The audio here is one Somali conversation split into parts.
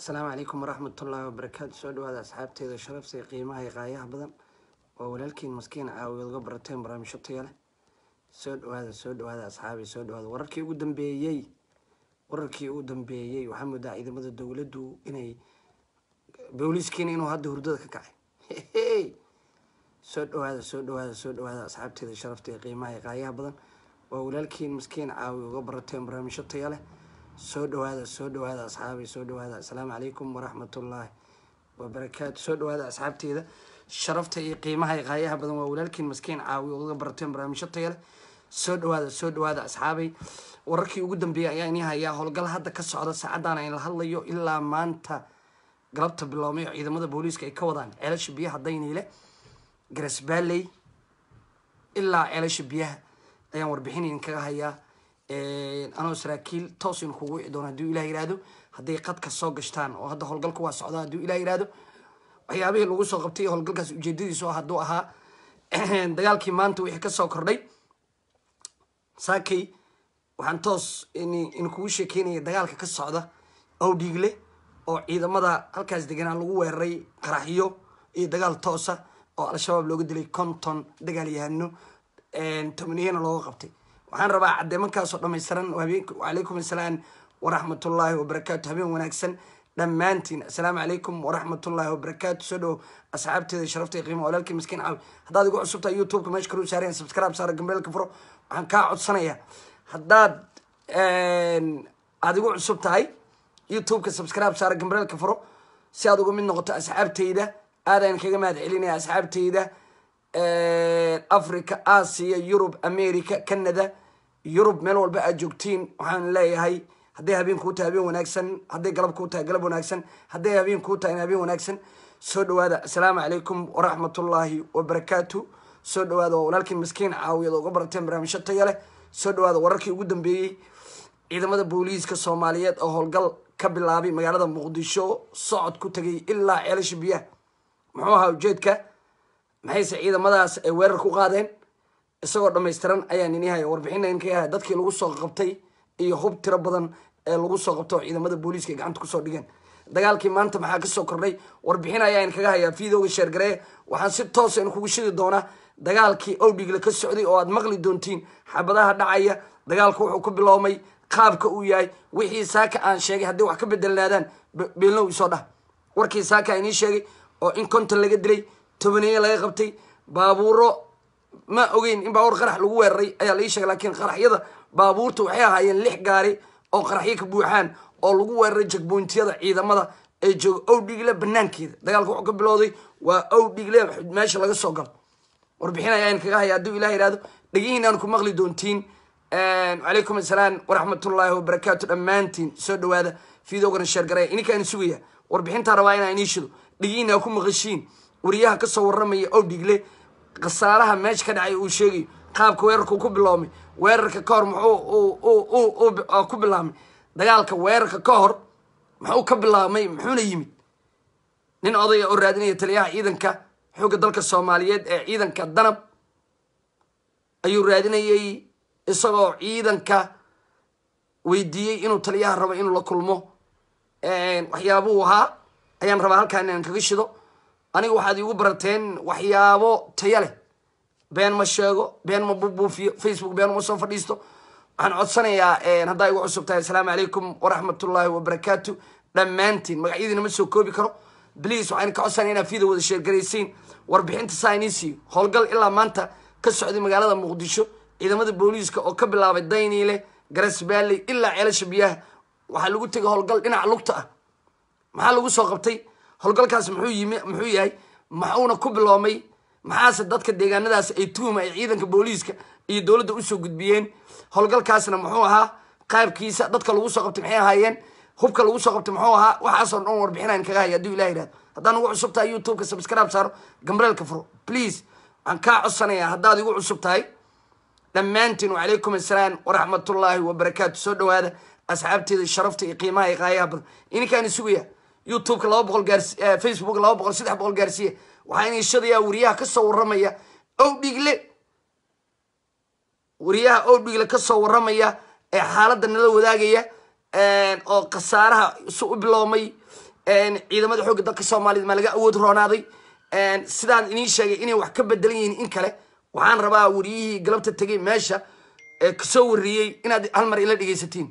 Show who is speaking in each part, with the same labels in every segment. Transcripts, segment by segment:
Speaker 1: asalaamu calaykum waraxmatullaahi wabarakaatu soo dhawaada asxaabteeda sharafta iyo qiimaha iyo qaayaha badan oo walaalkiin maskiin caawiyood uga barateen barnaamijyo taya leh soo dhawaada soo dhawaada asxaabi soo dhawaada wararkii ugu dambeeyey wararkii ugu dambeeyey waxaa moodaa ciidamada dowladdu inay booliiskiina inuu hadda hurdada ka kacay soo dhawaada soo dhawaada soo dhawaada asxaabteeda sharafta iyo qiimaha iyo qaayaha badan waa walaalkiin maskiin caawi uga barateen barnaamijyo taya leh soo dhawaada soo dhawaada asxaabi soo dhawaada asalaamu calaykum waraxmatullaahi wabarakaatu soo dhawaada asxaabteeda sharafta iyo qiimaha iyo qaayaha badan waa walaalkiin maskiin caawi oo uga barateen barnaamijyo taya leh soo dhawaada soo dhawaada asxaabay wararkii ugu dambeeyay ayaa inii hayaa howlgal hadda ka socda saacaddan ay la hadlayo ilaa maanta galabta biloomay oo ciidamada booliiska ay ka wadaan ceelasha biyaha dayniile garasbaaley ilaa ceelasha biyaha ayaan warbixin idinkaga hayaa anoo saraakiil toos in kugu wici doono hadduu ilah yihahdo hadday qadka soo gashtaan oo hadda howlgalka waa socdaa hadduu ilah yihahdo waxyaabihii lagu soo qabtay howlgalkaas ujeedadiisu hadduu ahaa dagaalkii maanta wixii kasoo kordhay saakay waxaan toos in kugu sheekeynaya dagaalka ka socda owdhiigle oo ciidamada halkaas deganaa lagu weeraray qaraxyo iyo dagaal toosa oo al-shabaab looga dilay konton dagaal yahano tobaniyana looga qabtay waxaan rabaa cadeemankaasoo dhamaystiran wacalaykum assalaam waraxmatullaahi wabarakaatu habeen wanaagsan dhammaantiin assalaamu calaykum waraxmatullaahi wabarakaatu soo dhowo asxaabteeda sharafta iyo qiima walaalkii miskiin caawi haddaad igu cusubtahay youtubeka meesha karu saareen subscribe saara gambeelka furo waxaan kaa codsanayaa haddaad aada igu cusub tahay youtubeka subscribe saara gambeelka furo si aad uga mid noqoto asxaabteyda aadaan kaga mahad celinaya asxaabteyda africa asia yurub america canada yurub meel walba aad joogtiin waxaan leeyahay hadday habeen kuu tahay habeen wanaagsan hadday galab kuu tahay galab wanaagsan hadday habeen kuu tahay habeen wanaagsan soo dhawaada assalaamu calaykum waraxmatullaahi wabarakaatu soo dhawaada waa walaalkiin maskiin caawiyad uga barateen barnaamijyo taya leh soo dhawaada wararkii ugu dambeeyey ciidamada booliiska soomaaliyeed oo howlgal ka bilaabay magaalada muqdisho socod ku tegay ilaa ceelasha biyaha muxuu ahaa ujeedka maxayse ciidamadaas ay weerar ku qaadeen isagoo dhamaystiran ayaan ini haya warbixina inkaga haya dadkii lagu soo qabtay iyo hub tiro badan ee lagu soo qabto oo ciidamada booliiska ay gacanta kusoo dhigeen dagaalkii maanta maxaa kasoo kordhay warbixin ayaa inkaga hayaa videoga sheergaree waxaan si toosa in kugu shidi doonaa dagaalkii owdhigle ka socday oo aad maqli doontiin xabadaha dhacaya dagaalka wuxuu ku biloomay qaabka uu yahay wixii saaka aan sheegay haddii wax ka bedelnaadaan beelnow isoo dhah warkii saaka inii sheegay oo in konton laga dilay tobaneeye laga qabtay baabuuro ma ogeyn in baabuur qarax lagu weeraray ayaa laii sheegay laakiin qaraxyada baabuurta waxay ahaayeen lix gaari oo qaraxyo ka buuxaan oo lagu weeraray jagboyntiyada ciidamada ee jooga owdhigle banaankeeda dagaalka wuxuu ka bilowday waa owdhigle meesha laga soo galo warbixin ayaa kaga haya hadduu ilah yihahdo dhegihiinaan ku maqli doontiin calaykum assalaam waraxmatullaahi wabarakaatu dhammaantiin soo dhawaada videogana sheergaraya ininkaan sugaya warbixintaa rabaa inaa inii shido dhegihiina ku maqashiin wariyaha kasoo waramaya owdhigle khasaaraha meesha ka dhacay uu sheegayo qaabka weerarkuu ku biloomay weerarka ka hor muxuu ku bilaabmay dagaalka weerarka ka hor muxuu ka bilaabmay muxuuna yimid nin odaya oo raadinaya taliyaha ciidanka xoogga dalka soomaaliyeed ee ciidanka danab ayuu raadinayay isagoo ciidanka weydiiyey inuu taliyaha rabo inuu la kulmo waxyaabuu ahaa ayaan rabaa halkaan inaan kaga shido aniga waxaad iigu barateen waxyaabo taya leh been ma sheego been ma bubuufiyo facebook been uma soo fadhiisto waxaan codsanayaa haddaa igu cusub tahay assalaamu calaykum waraxmatullaahi wabarakaatu dhammaantiin magacyadiina ma soo koobi karo bliis waxaan ka codsanaya inaad video wada sheergaraysiin warbixinta saa inii siiyo howlgal ilaa maanta ka socday magaalada muqdisho ciidamada booliiska oo ka bilaabay dayniile garasbaaley ilaa ceelasha biyaha waxaa lagu tegay howlgal dhinaca lugta ah maxaa lagu soo qabtay howlgalkaas muxuu yimi muxuu yahay maxuuna ku biloomay maxaase dadka deegaanadaas ay tuhuma ay ciidanka booliiska iyo dowladda usoo gudbiyeen howlgalkaasna muxuu ahaa qaabkiisa dadka lagu soo qabtay maxay ahaayeen hubka lagu soo qabtay muxuu ahaa waxaasoo dhan warbixinaan kaga haya hadduu ilah yihahdo haddaan ugu cusub tahay youtubeka subscribe saaro gambareelka furo please waxaan kaa codsanayaa haddaad igu cusub tahay dhammaantiin wacalaykum assalaam waraxmatullaahi wabarakaatu soo dhawaada asxaabteeda sharafta iyo qiimaha iyo qaayaha badan ininkaan sugaya youtubeka laba boqol gaars facebook laba boqol saddex boqol gaarsiiya waxaa inay shadayaa wariyaha kasoo waramaya owdhigle wariyaha owdhigle kasoo waramaya ee xaaladda nala wadaagaya oo khasaaraha su u biloomay ciidamada xoogga dalka soomaaliyed maa laga awood roonaaday sidaan idiin sheegay inay wax ka bedelan yihiin in kale waxaan rabaa wariyihii galabta tegay meesha ee kasoo wariyey inaad hal mar ila dhegaysatiin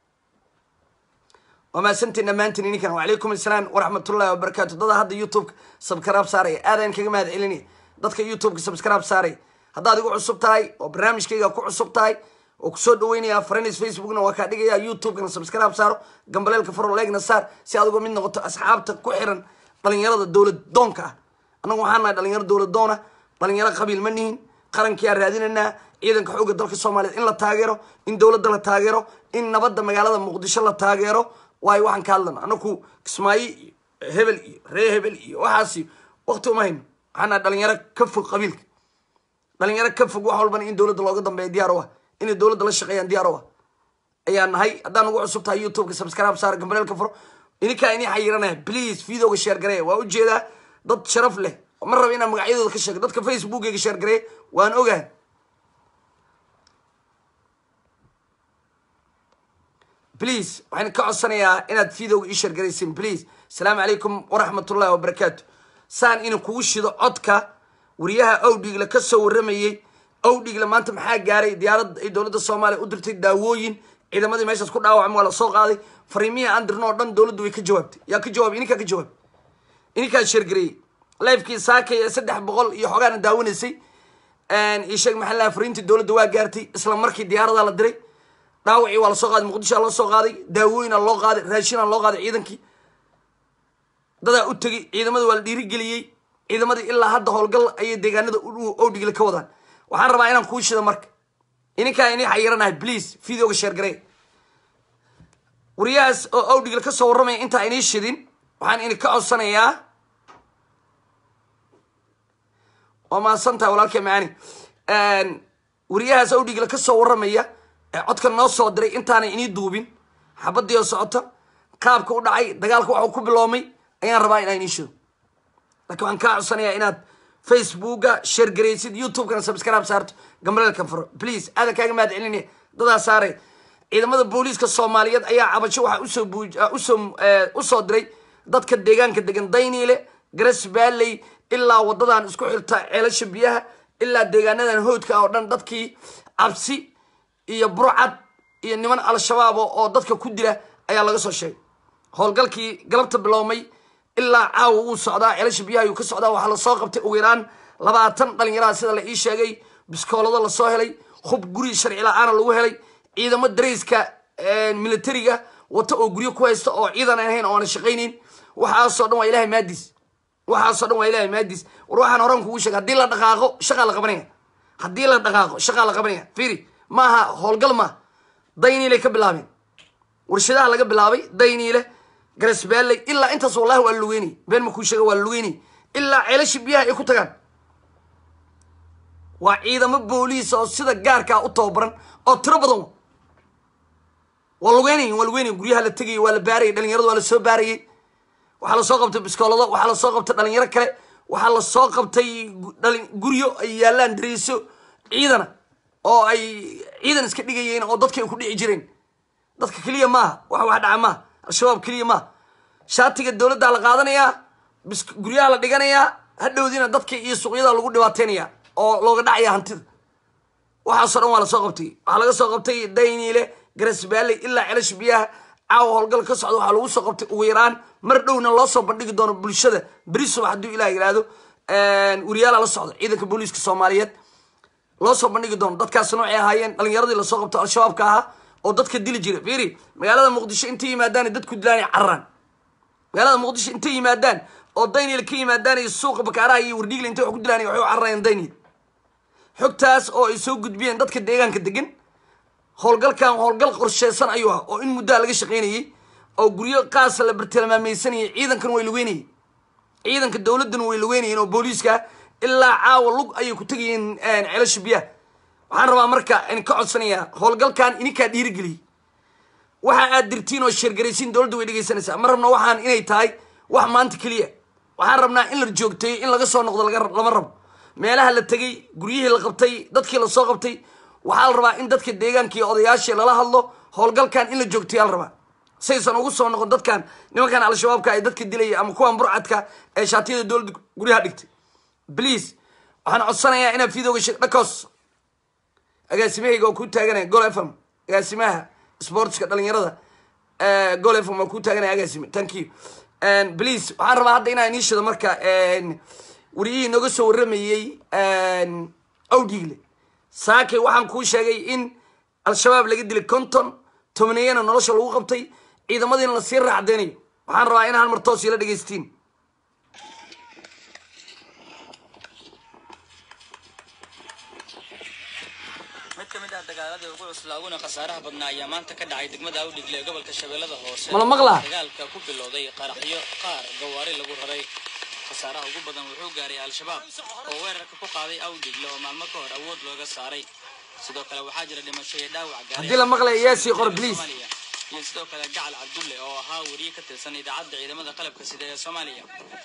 Speaker 1: waa mahadsantiin dhammaantiin ininkan wacalaykum assalaam waraxmatullahi wabarakaatu dada hadda youtubeka subscribe saaraya aadaan kaga mahad celinaya dadka youtubeka subscribe saaraya haddaad igu cusub tahay oo barnaamijkayga ku cusub tahay oo kusoo dhaweynaya friends facebookna waa kaa dhigaya youtubekana subscribe saaro gambaleelka faro leegna saar si aad uga mid noqoto asxaabta ku xiran dhalinyarada dowlad doonka ah annagu waxaan nahay dhalinyaro dowlad doona dhalinyaro qabiil ma nihin qarankiyaa raadinanaa ciidanka xoogga dalka soomaaliyeed in la taageero in dowladda la taageero in nabadda magaalada muqdisho la taageero waayo waxaan ka hadlana anaku kismaayo iyo hebel iyo ree hebel iyo waxaasi wakti uma hayno waxaan nahay dhalinyaro ka fog qabiilka dhalinyaro ka fog wax walbana in dowladda looga dambeeya diyaar u ah inay dowladda la shaqeeyaan diyaar u ah ayaa nahay haddaan ugu cusub tahay youtubeka subscribe saar gambaleelka furo ininkaa inii xayiranaya please videoga share gareeya waa ujeedaa dad sharaf leh ma raba inaan magacyadooda ka sheego dadka facebookeyga share gareeya waan ogahay please waxaan ka codsanayaa inaad videoga ii share garaysin please asalaamu calaykum waraxmatullahi wabarakaatu saan ina kugu shido codka wariyaha owdhigle ka soo warramayey owdhigle maanta maxaa gaaray diyaarad ay dowladda soomaaliya u dirtay daawooyin ciidamadii meeshaas ku dhaawacma waa la soo qaaday fariimihii aan dirno oo dhan dowladdu way ka jawaabtay yaa ka jawaabay ininkaa ka jawaabay ininkaa sheergareeyey lifekii saakay ee saddex boqol iyo xogaana daawanaysay io sheeg maxaa laha fariintii dowladda waa gaartay isla markii diyaaradaa la diray dhaawacii waa lasoo qaaday muqdishoa loo soo qaaday daawooyina loo qaaday raashinaa loo qaaday ciidankii dadaa u tegey ciidamada waa la dhiirigeliyey ciidamadii ilaa hadda howlgal ayay deegaanada owdhigle ka wadaan waxaan rabaa inaan kuu shida marka ininkaa inii xayiranahay please videoga sheergarey wariyahaas oo owdhigle ka soo warramaya intaa inii shidin waxaan ini ka codsanayaa waa mahadsantahay walaalkay macaani wariyahaas owdhigle ka soo warramaya ee codka noo soo diray intaanay inii duubin xabadii oo socota qaabka u dhacay dagaalka waxuu ku biloomay ayaan rabaa inaa inii shido laakiin waxaan kaa codsanayaa inaad facebooka sheergaraysid youtubekana subscribe saarto gambaleelkan furo please aadan kaaga mahad celinaya dadaa saaray ciidamada booliiska soomaaliyeed ayaa cabasho waxaa usoo usoo usoo diray dadka deegaanka degan dayniile garas baaley ilaa wadadan isku xirta ceelasha biyaha ilaa deegaanadan hoodka oo dhan dadkii cabsi iyo burcad iyo niman al-shabaab oo dadka ku dila ayaa laga soo sheegay howlgalkii galabta biloomay ilaa caawa wuu socdaa ceelasha biyaha ayuu ka socdaa waxaa lasoo qabtay ugu yaraan labaatan dhalinyaraha sida la ii sheegay biskoolado lasoo helay hub guri sharci la-aana lagu helay ciidamo darayska militariga wata oo guryo ku haysta oo ciidan aan ahayn oo aana shaqaynayn waxaasoo dhan waa ilahay maadiis waxaasoo dhan waa ilahay maadiis war waxaan horan kugu sheegay haddii la dhaqaaqo shaqaa la qabanaya haddii la dhaqaaqo shaqaa la qabanaya fiiri maaha howlgal maaha dayniilay ka bilaabeen warshadaha laga bilaabay dayniile garasbaalley ilaa intaas wallahi waa la lugeynay been ma kuu sheega waa la lugeynay ilaa ceelasha biyaha ay ku tagaan waa ciidamo booliis oo sida gaarkaa u tababaran oo tiro badan waa lugeynay waa lugeynay guryaha la tegayay waa la baarayay dhalinyarada waa la soo baarayay waxaa lasoo qabtay biskoolado waxaa lasoo qabtay dhalinyaro kale waxaa lasoo qabtay guryo ay yaalaan dariiso ciidana oo ay ciidan iska dhigayeen oo dadka ay ku dhici jireen dadka keliya maaha wax wax dhaca maaha al-shabaab keliya maaha shaatiga dowladdaa la qaadanayaa bis guryaha la dhiganayaa hadhowdiina dadka iyo suuqyada lagu dhibaataynaya oo looga dhacaya hantida waxaasoo dhan waa lasoo qabtay waxaa laga soo qabtay dayniile garasbaalley ilaa celash biyaha caawa howlgal ka socda waxaa lagu soo qabtay ugu yaraan mar dhowna loo soo bandhigi doono bulshada beri subax hadduu ilah yihahdo wariyaala la socda ciidanka booliiska soomaaliyeed loo soo bandhigi doono dadkaas noocay ahaayeen dhalinyaradii lasoo qabto al-shabaabka ahaa oo dadka dili jira fiiri magaalada muqdisho intay yimaadaan dadku dilaanay cararaan magaalada muqdisho intay yimaadaan oo daynil ka yimaadaan iyo suuqa bakaaraha iyo wardhiigle intay wax ku dilaanay waxay u cararayaan daynil xogtaas oo ay soo gudbiyeen dadka deegaanka degan howlgalkan howlgal qorsheysan ayuu ah oo in muddaa laga shaqaynayey oo guryo qaasa la bartilmaameysanayay ciidankan way lugeynayeen ciidanka dowladdana way lugeynayeen oo booliiska ilaa caawa lug ayay ku tegayeen ceelasha biyaha waxaan rabaa marka in ka codsanayaa howlgalkan ininkaa dhiirigeliyey waxa aad dirtiin oo sheergaraysiin dowladda way dhegaysanaysaa ma rabno waxaan inay tahay wax maanta keliya waxaan rabnaa in la joogteeyo in laga soo noqdo lama rabo meelaha la tegey guryihii la qabtay dadkii lasoo qabtay waxaa la rabaa in dadka deegaanka iyo odayaashii lala hadlo howlgalkan in la joogteeyaa la rabaa saysan ugu soo noqon dadkan nimankan al-shabaabka ay dadka dilaya ama kuwan burcadka ee shaatiyada dowladda guryaha dhigtay please waxaan codsanayaa inaad videoga sheeg dhakos agaasimahayga oo ku taaganaya gol fm agaasimaha sportska dhalinyarada gol fm waa ku taaganaya agaasime thank you please waxaan rabaa hadda inaan iniishado marka wariyihii nooga soo warramayey awdigle saakay waxaan kuu sheegay in al-shabaab laga dilay conton tobaneyana nolosha lagu qabtay ciidamadiina lasii raacdeynayo waxaan rabaa in hal mar toos ila dhegaystiin
Speaker 2: mid ka mid ah dagaaladii ugu cuslaa uguna khasaaraha badnaa ayaa maanta ka dhacay degmada awdhigle ee gobolka shabeellada hoose
Speaker 1: Mala maqlaa?
Speaker 2: dagaalka ku bilowday qaraxyo qaar gawaari lagu raray khasaaraha ugu badan wuxuu gaaray al-shabaab oo weerarka ku qaaday awdhigle oo maalmo ka hor awood looga saaray sidoo kale waxaa jira dhimasho iyo dhaawac gaaray
Speaker 1: Haddii la maqlayo, yaa sii qor, please.
Speaker 2: Soomaaliya. iyo sidoo kale gacal cabdulle oo ahaa weriye ka tirsan idaacadda ciidamada qalabka sida ee soomaaliya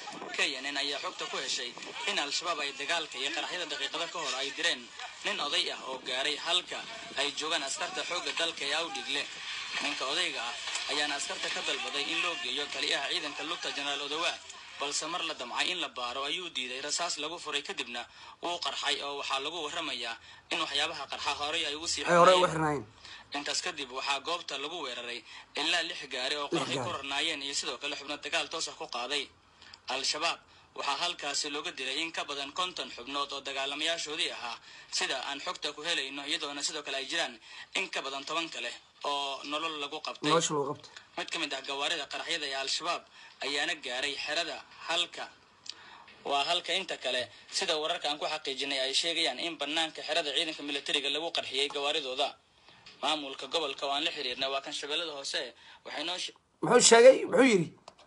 Speaker 2: knn ayaa xogta ku heshay in al-shabaab ay dagaalka iyo qaraxyada daqiiqada ka hor ay direen nin oday ah oo gaaray halka ay joogaan askarta xoogga dalka ee awdhigle ninka odayga ah ayaana askarta ka dalbaday in loo geeyo taliyaha ciidanka lugta jenaraal odowaa balse mar la damcay in la baaro ayuu diiday rasaas lagu furay kadibna wuu qarxay oo waxaa lagu warramayaa in waxyaabaha qarxa horey ay ugu sii
Speaker 1: ay hore ugu
Speaker 2: xirnaayeen.
Speaker 1: xirnaayeen
Speaker 2: intaas kadib waxaa goobta lagu weeraray ilaa lix gaari oo qarxi
Speaker 1: gaari.
Speaker 2: ku rarnaayeen iyo sidoo kale xubno dagaal toos ah ku qaaday al-shabaab waxaa halkaasi looga dilay in ka badan konton xubnood oo dagaalamayaashoodii ahaa sida aan xogta ku helayno iyadoona sidoo kale ay jiraan in ka badan toban kale oo nolol lagu qabtay
Speaker 1: nolosha lagu qabtay
Speaker 2: mid ka mid ah gawaarida qaraxyada ee al-shabaab ayaana gaaray xerada halka waa halka inta kale sida wararka aan ku xaqiijinay ay sheegayaan in banaanka xerada ciidanka militariga lagu qarxiyey gawaaridooda maamulka gobolka oo aan la xiriirnay waa kan shabeellada hoose waxay noo she-
Speaker 1: muxuu sheegay muxuu yidhi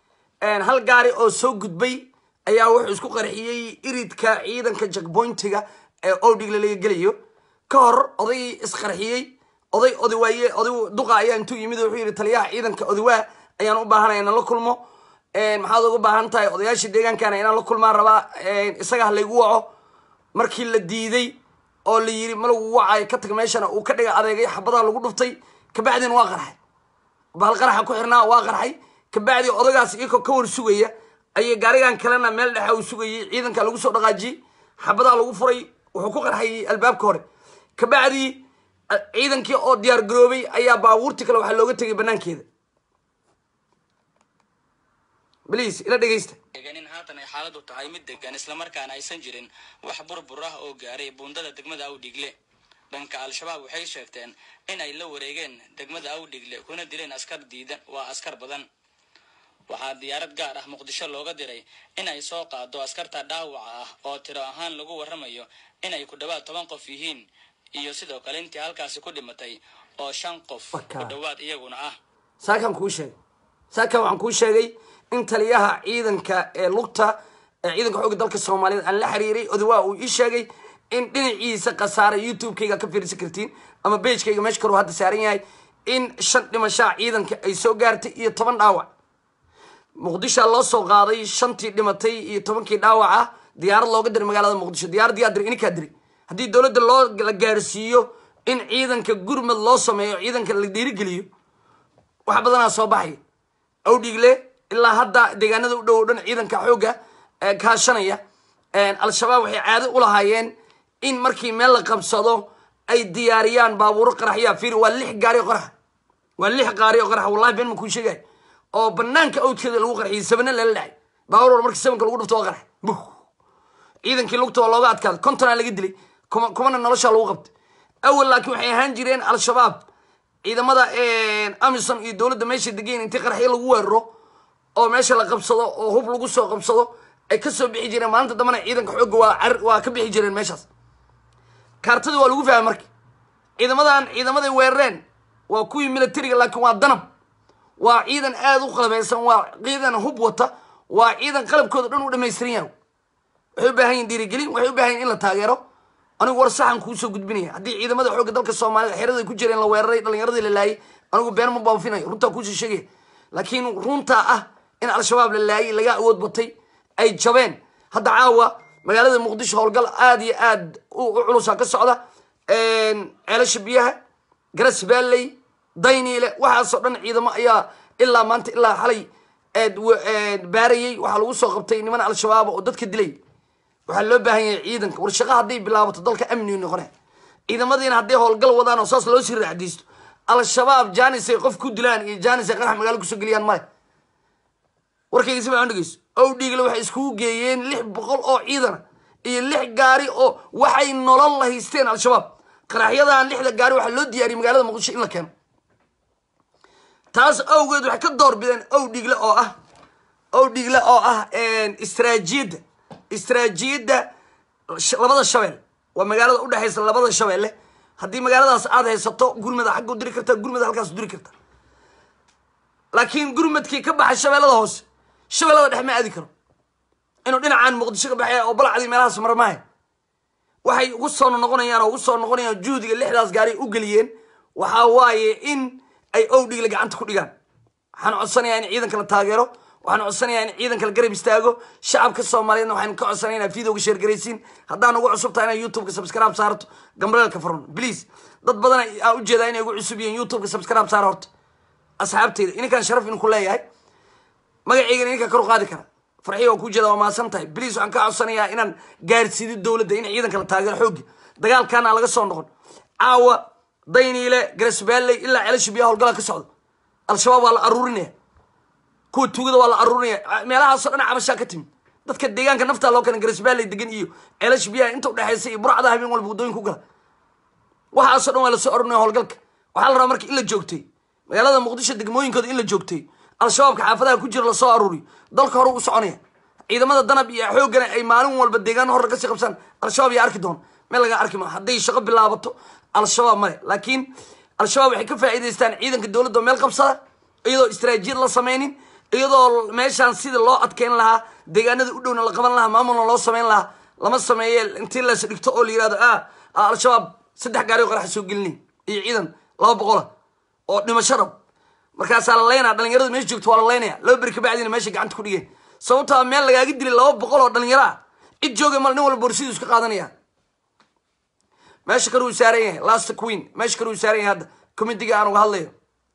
Speaker 1: hal gaari oo soo gudbay ayaa wuxuu isku qarxiyey iridka ciidanka jackpointiga ee owdhigle laga gelayo ka hor odaygii isqarxiyey oday odawaaye oday duqa ayaa intuu yimid oo wuxuu yidhi taliyaha ciidanka odawaa ayaan u baahanaya inaan la kulmo maxaad uga baahan tahay odayaashii deegaankana inaan la kulmaan rabaa isaga ha laygu waco markii la diiday oo la yiri ma lagu wacayo ka tag meeshana uu ka dhiga adeegay xabadaha lagu dhuftay kabacdina waa qarxay bahal qaraxa ku xirnaa waa qarxay kabacdi odagaas iyakoo ka war sugaya ayay gaarigan kalena meel dhexa uu sugayay ciidanka lagu soo dhaqaajiyey xabadaha lagu furay wuxuu ku qarxay albaabka hore kabacdi ciidankii oo diyaar garoobay ayaa baabuurtii kale waxaa looga tegay banaankeeda bliis ila dhegeysta
Speaker 2: sheegeen in haatan ay xaaladu tahay mid degan islamarkaana aysan jirin wax burbur ah oo gaaray buundada degmada awdhigle dhanka al-shabaab waxay sheegteen in ay la wareegeen degmada awdhigle kuna dileen askar diidan waa askar badan waxaa diyaarad gaar ah muqdisho looga diray in ay soo qaado askarta dhaawaca ah oo tiro ahaan lagu warramayo inay ku dhowaad toban qof yihiin iyo sidoo kale intii halkaasi ku dhimatay oo shan qof
Speaker 1: Waka.
Speaker 2: ku dhowaad iyaguna ah
Speaker 1: saakan kuu sheegay saakan waxaan kuu sheegay in taliyaha ciidanka ee lugta ee ciidanka xoogga dalka soomaaliyeed aan la xiriiray odawaa uu ii sheegay in dhinaciisa khasaara youtube-kayga ka fiirsan kartiin ama bagekayga meesha kor uu hadda saaran yahay in shan dhimashaa ciidanka ay soo gaartay iyo toban dhaawac muqdishoa loo soo qaaday shantii dhimatay iyo tobankii dhaawac ah diyaarad looga diray magaalada muqdisho diyaarad yaa diray ininkaa diray haddii dowladda loo la gaarsiiyo in ciidanka gurmad loo sameeyo ciidanka la dhiirigeliyo wax badanaa soo baxaya awdhigle ilaa hadda deegaanada u dhow o dhan ciidanka xoogga ee kaashanaya al-shabaab waxay caado u lahaayeen in markii meel la qabsado ay diyaariyaan baabuuro qaraxya fiir waa lix gaari oo qaraxa waa lix gaari oo qaraxa wallahi been ma kuu sheegay oo banaanka awdkeeda lagu qarxiyay sabana lala dhacay baabuur wal markii sabanka lagu dhufto waa qarax buh ciidankii lugta waa looga adkaaday kontonaa laga dilay kuma kumana nolosha lagu qabtay awal laakiin waxay ahaan jireen al-shabaab ciidamada amison iyo dowladda meesha degeyn intii qaraxyo lagu weeraro oo meesha la qabsado oo hub lagu soo qabsado ay kasoo bixi jireen maalinta dambana ciidanka xoogga waa car waa ka bixi jireen meeshaas kaartadii waa lagu fahmay marka ciidamadan ciidamaday weerareen waa kuwii militariga laakiin waa danab waa ciidan aada u qalabeysan waa ciidan hub wata waa ciidan qalabkooda dhan u dhamaystiran yahay waxay u baahan yihin dhiirigelin waxay u baahan yihin in la taageero anigu war saxan kuusoo gudbinaya haddii ciidamada xoogga dalka soomaalida xerada ku jireen la weeraray dhalinyaradii la laayay anigu been ma baafinayo runtaa kuusoo sheegaya laakiin runtaa ah in al-shabaab la laayay laga awood batay ay jabeen hadda caawa magaalada muqdisho howlgal aada iyo aad u culusa ka socda ceelasha biyaha garas baalley dayniile waxaasoo dhan ciidamo ayaa ilaa maanta ilaa xalay baarayey waxaa lagu soo qabtay niman al-shabaab oo dadka dilay waxaa loo baahan yahay ciidanka war shaqa hadday bilaabato dalka amnigu noqone ciidamadiina hadday howlgal wadaan oo saas loo sii raacdiisto al-shabaab janis ay qof ku dilaan iyo janis ay qarax magaalo kusoo geliyaan male warkayga si fiican dhegeyso ow dhiigle waxay iskugu geeyeen lix boqol oo ciidana iyo lix gaari oo waxay nolol la haysteen al-shabaab qaraxyadan lixda gaari waxaa loo diyaariyay magaalada muqdisho in la keeno taas awgeed waxay ka door bideen ow dhiigle oo ah ow dhiigle oo ah istraajiyadda istraajiyadda labada shabeel waa magaalada udhexaysa labada shabeelle haddii magaaladaas aada haysato gurmada xagga u diri karta gurmada halkaas u diri karta laakiin gurmadkii ka baxay shabeellada hoose shabeellada dhex ma aadi karo inuu dhinacaan muqdisho ka baxay oo balacdii meelahaas marmaahe waxay ugu soo noqonayaan oo ugu soo noqonayaan juhdiga lixdaas gaari u geliyeen waxaa waaye in ay owdhigle gacanta ku dhigaan waxaan codsanayaa in ciidanka la taageero waxaan codsanayaa in ciidanka la garab istaago shacabka soomaaliyeedna waxaan ka codsanaya inaad videoga sheergaraysiin haddaan ugu cusub tahay inaa youtubeka subscribe saarto gambaleelka furan please dad badan aa ujeedaa inay ugu cusub yihiin youtubeka subscribe saar horta asxaabteyda ininkaan sharaf inku leeyahay magaceygana ininkaa kor u qaadi kara farxiga waa kuu jeeda waa mahadsan tahay please waxaan ka codsanayaa inaan gaarsiido dowladda in ciidanka la taageero xoogi dagaalkaana aan laga soo noqon caawa dayniile garasbaalley ilaa celasha biyaha howlgalaa ka socdo al-shabaab waa la aruurinaya kuwa tugada waa la aruurinaya meelahaasoo dhan cabashaa ka timid dadka deegaanka naftaa loo keena garasbaalley degan iyo celasha biyaha inta udhexaysa iyo burcada habeen walba waddooyin ku gala waxaasoo dhan waa lasoo arurinaya howlgalka waxaa la rabaa marka in la joogtay magaalada muqdisho degmooyinkooda in la joogtay al-shabaabka xaafadaha ku jira lasoo aruuriyo dalka hore u soconaya ciidamada danab iyo xooggana ay maalin walba deegaan hore kasii qabsaan al-shabaab yaa arki doona meel laga arki maa hadday shaqo bilaabato al-shabaab male laakiin al-shabaab waxay ka faa'iidaystaan ciidanka dowladda oo meel qabsada iyadoo istaraatiijiyad la sameynin iyadoo meeshaan sidii loo adkeyn lahaa deegaanada u dhowna la qaban lahaa maamulna loo sameyn lahaa lama sameeye intii las dhigto oo la yihahdo ah al-shabaab saddex gaari oo qaraxa soo gelini iyo ciidan laba boqola oo dhimasho rab markaasaa la leynaya dhalinyarada meesha joogto waa la leynaya laba beri kabacdina meesha gacanta ku dhigeen sababtaa meel lagaaga dilay laba boqol oo dhalinyaro ah cid jooga mal nin walba borsiduu iska qaadanaya meesha kale uu saaran yahay last queen meesha kale uu saaran yahay hadda committiga aan uga hadlayo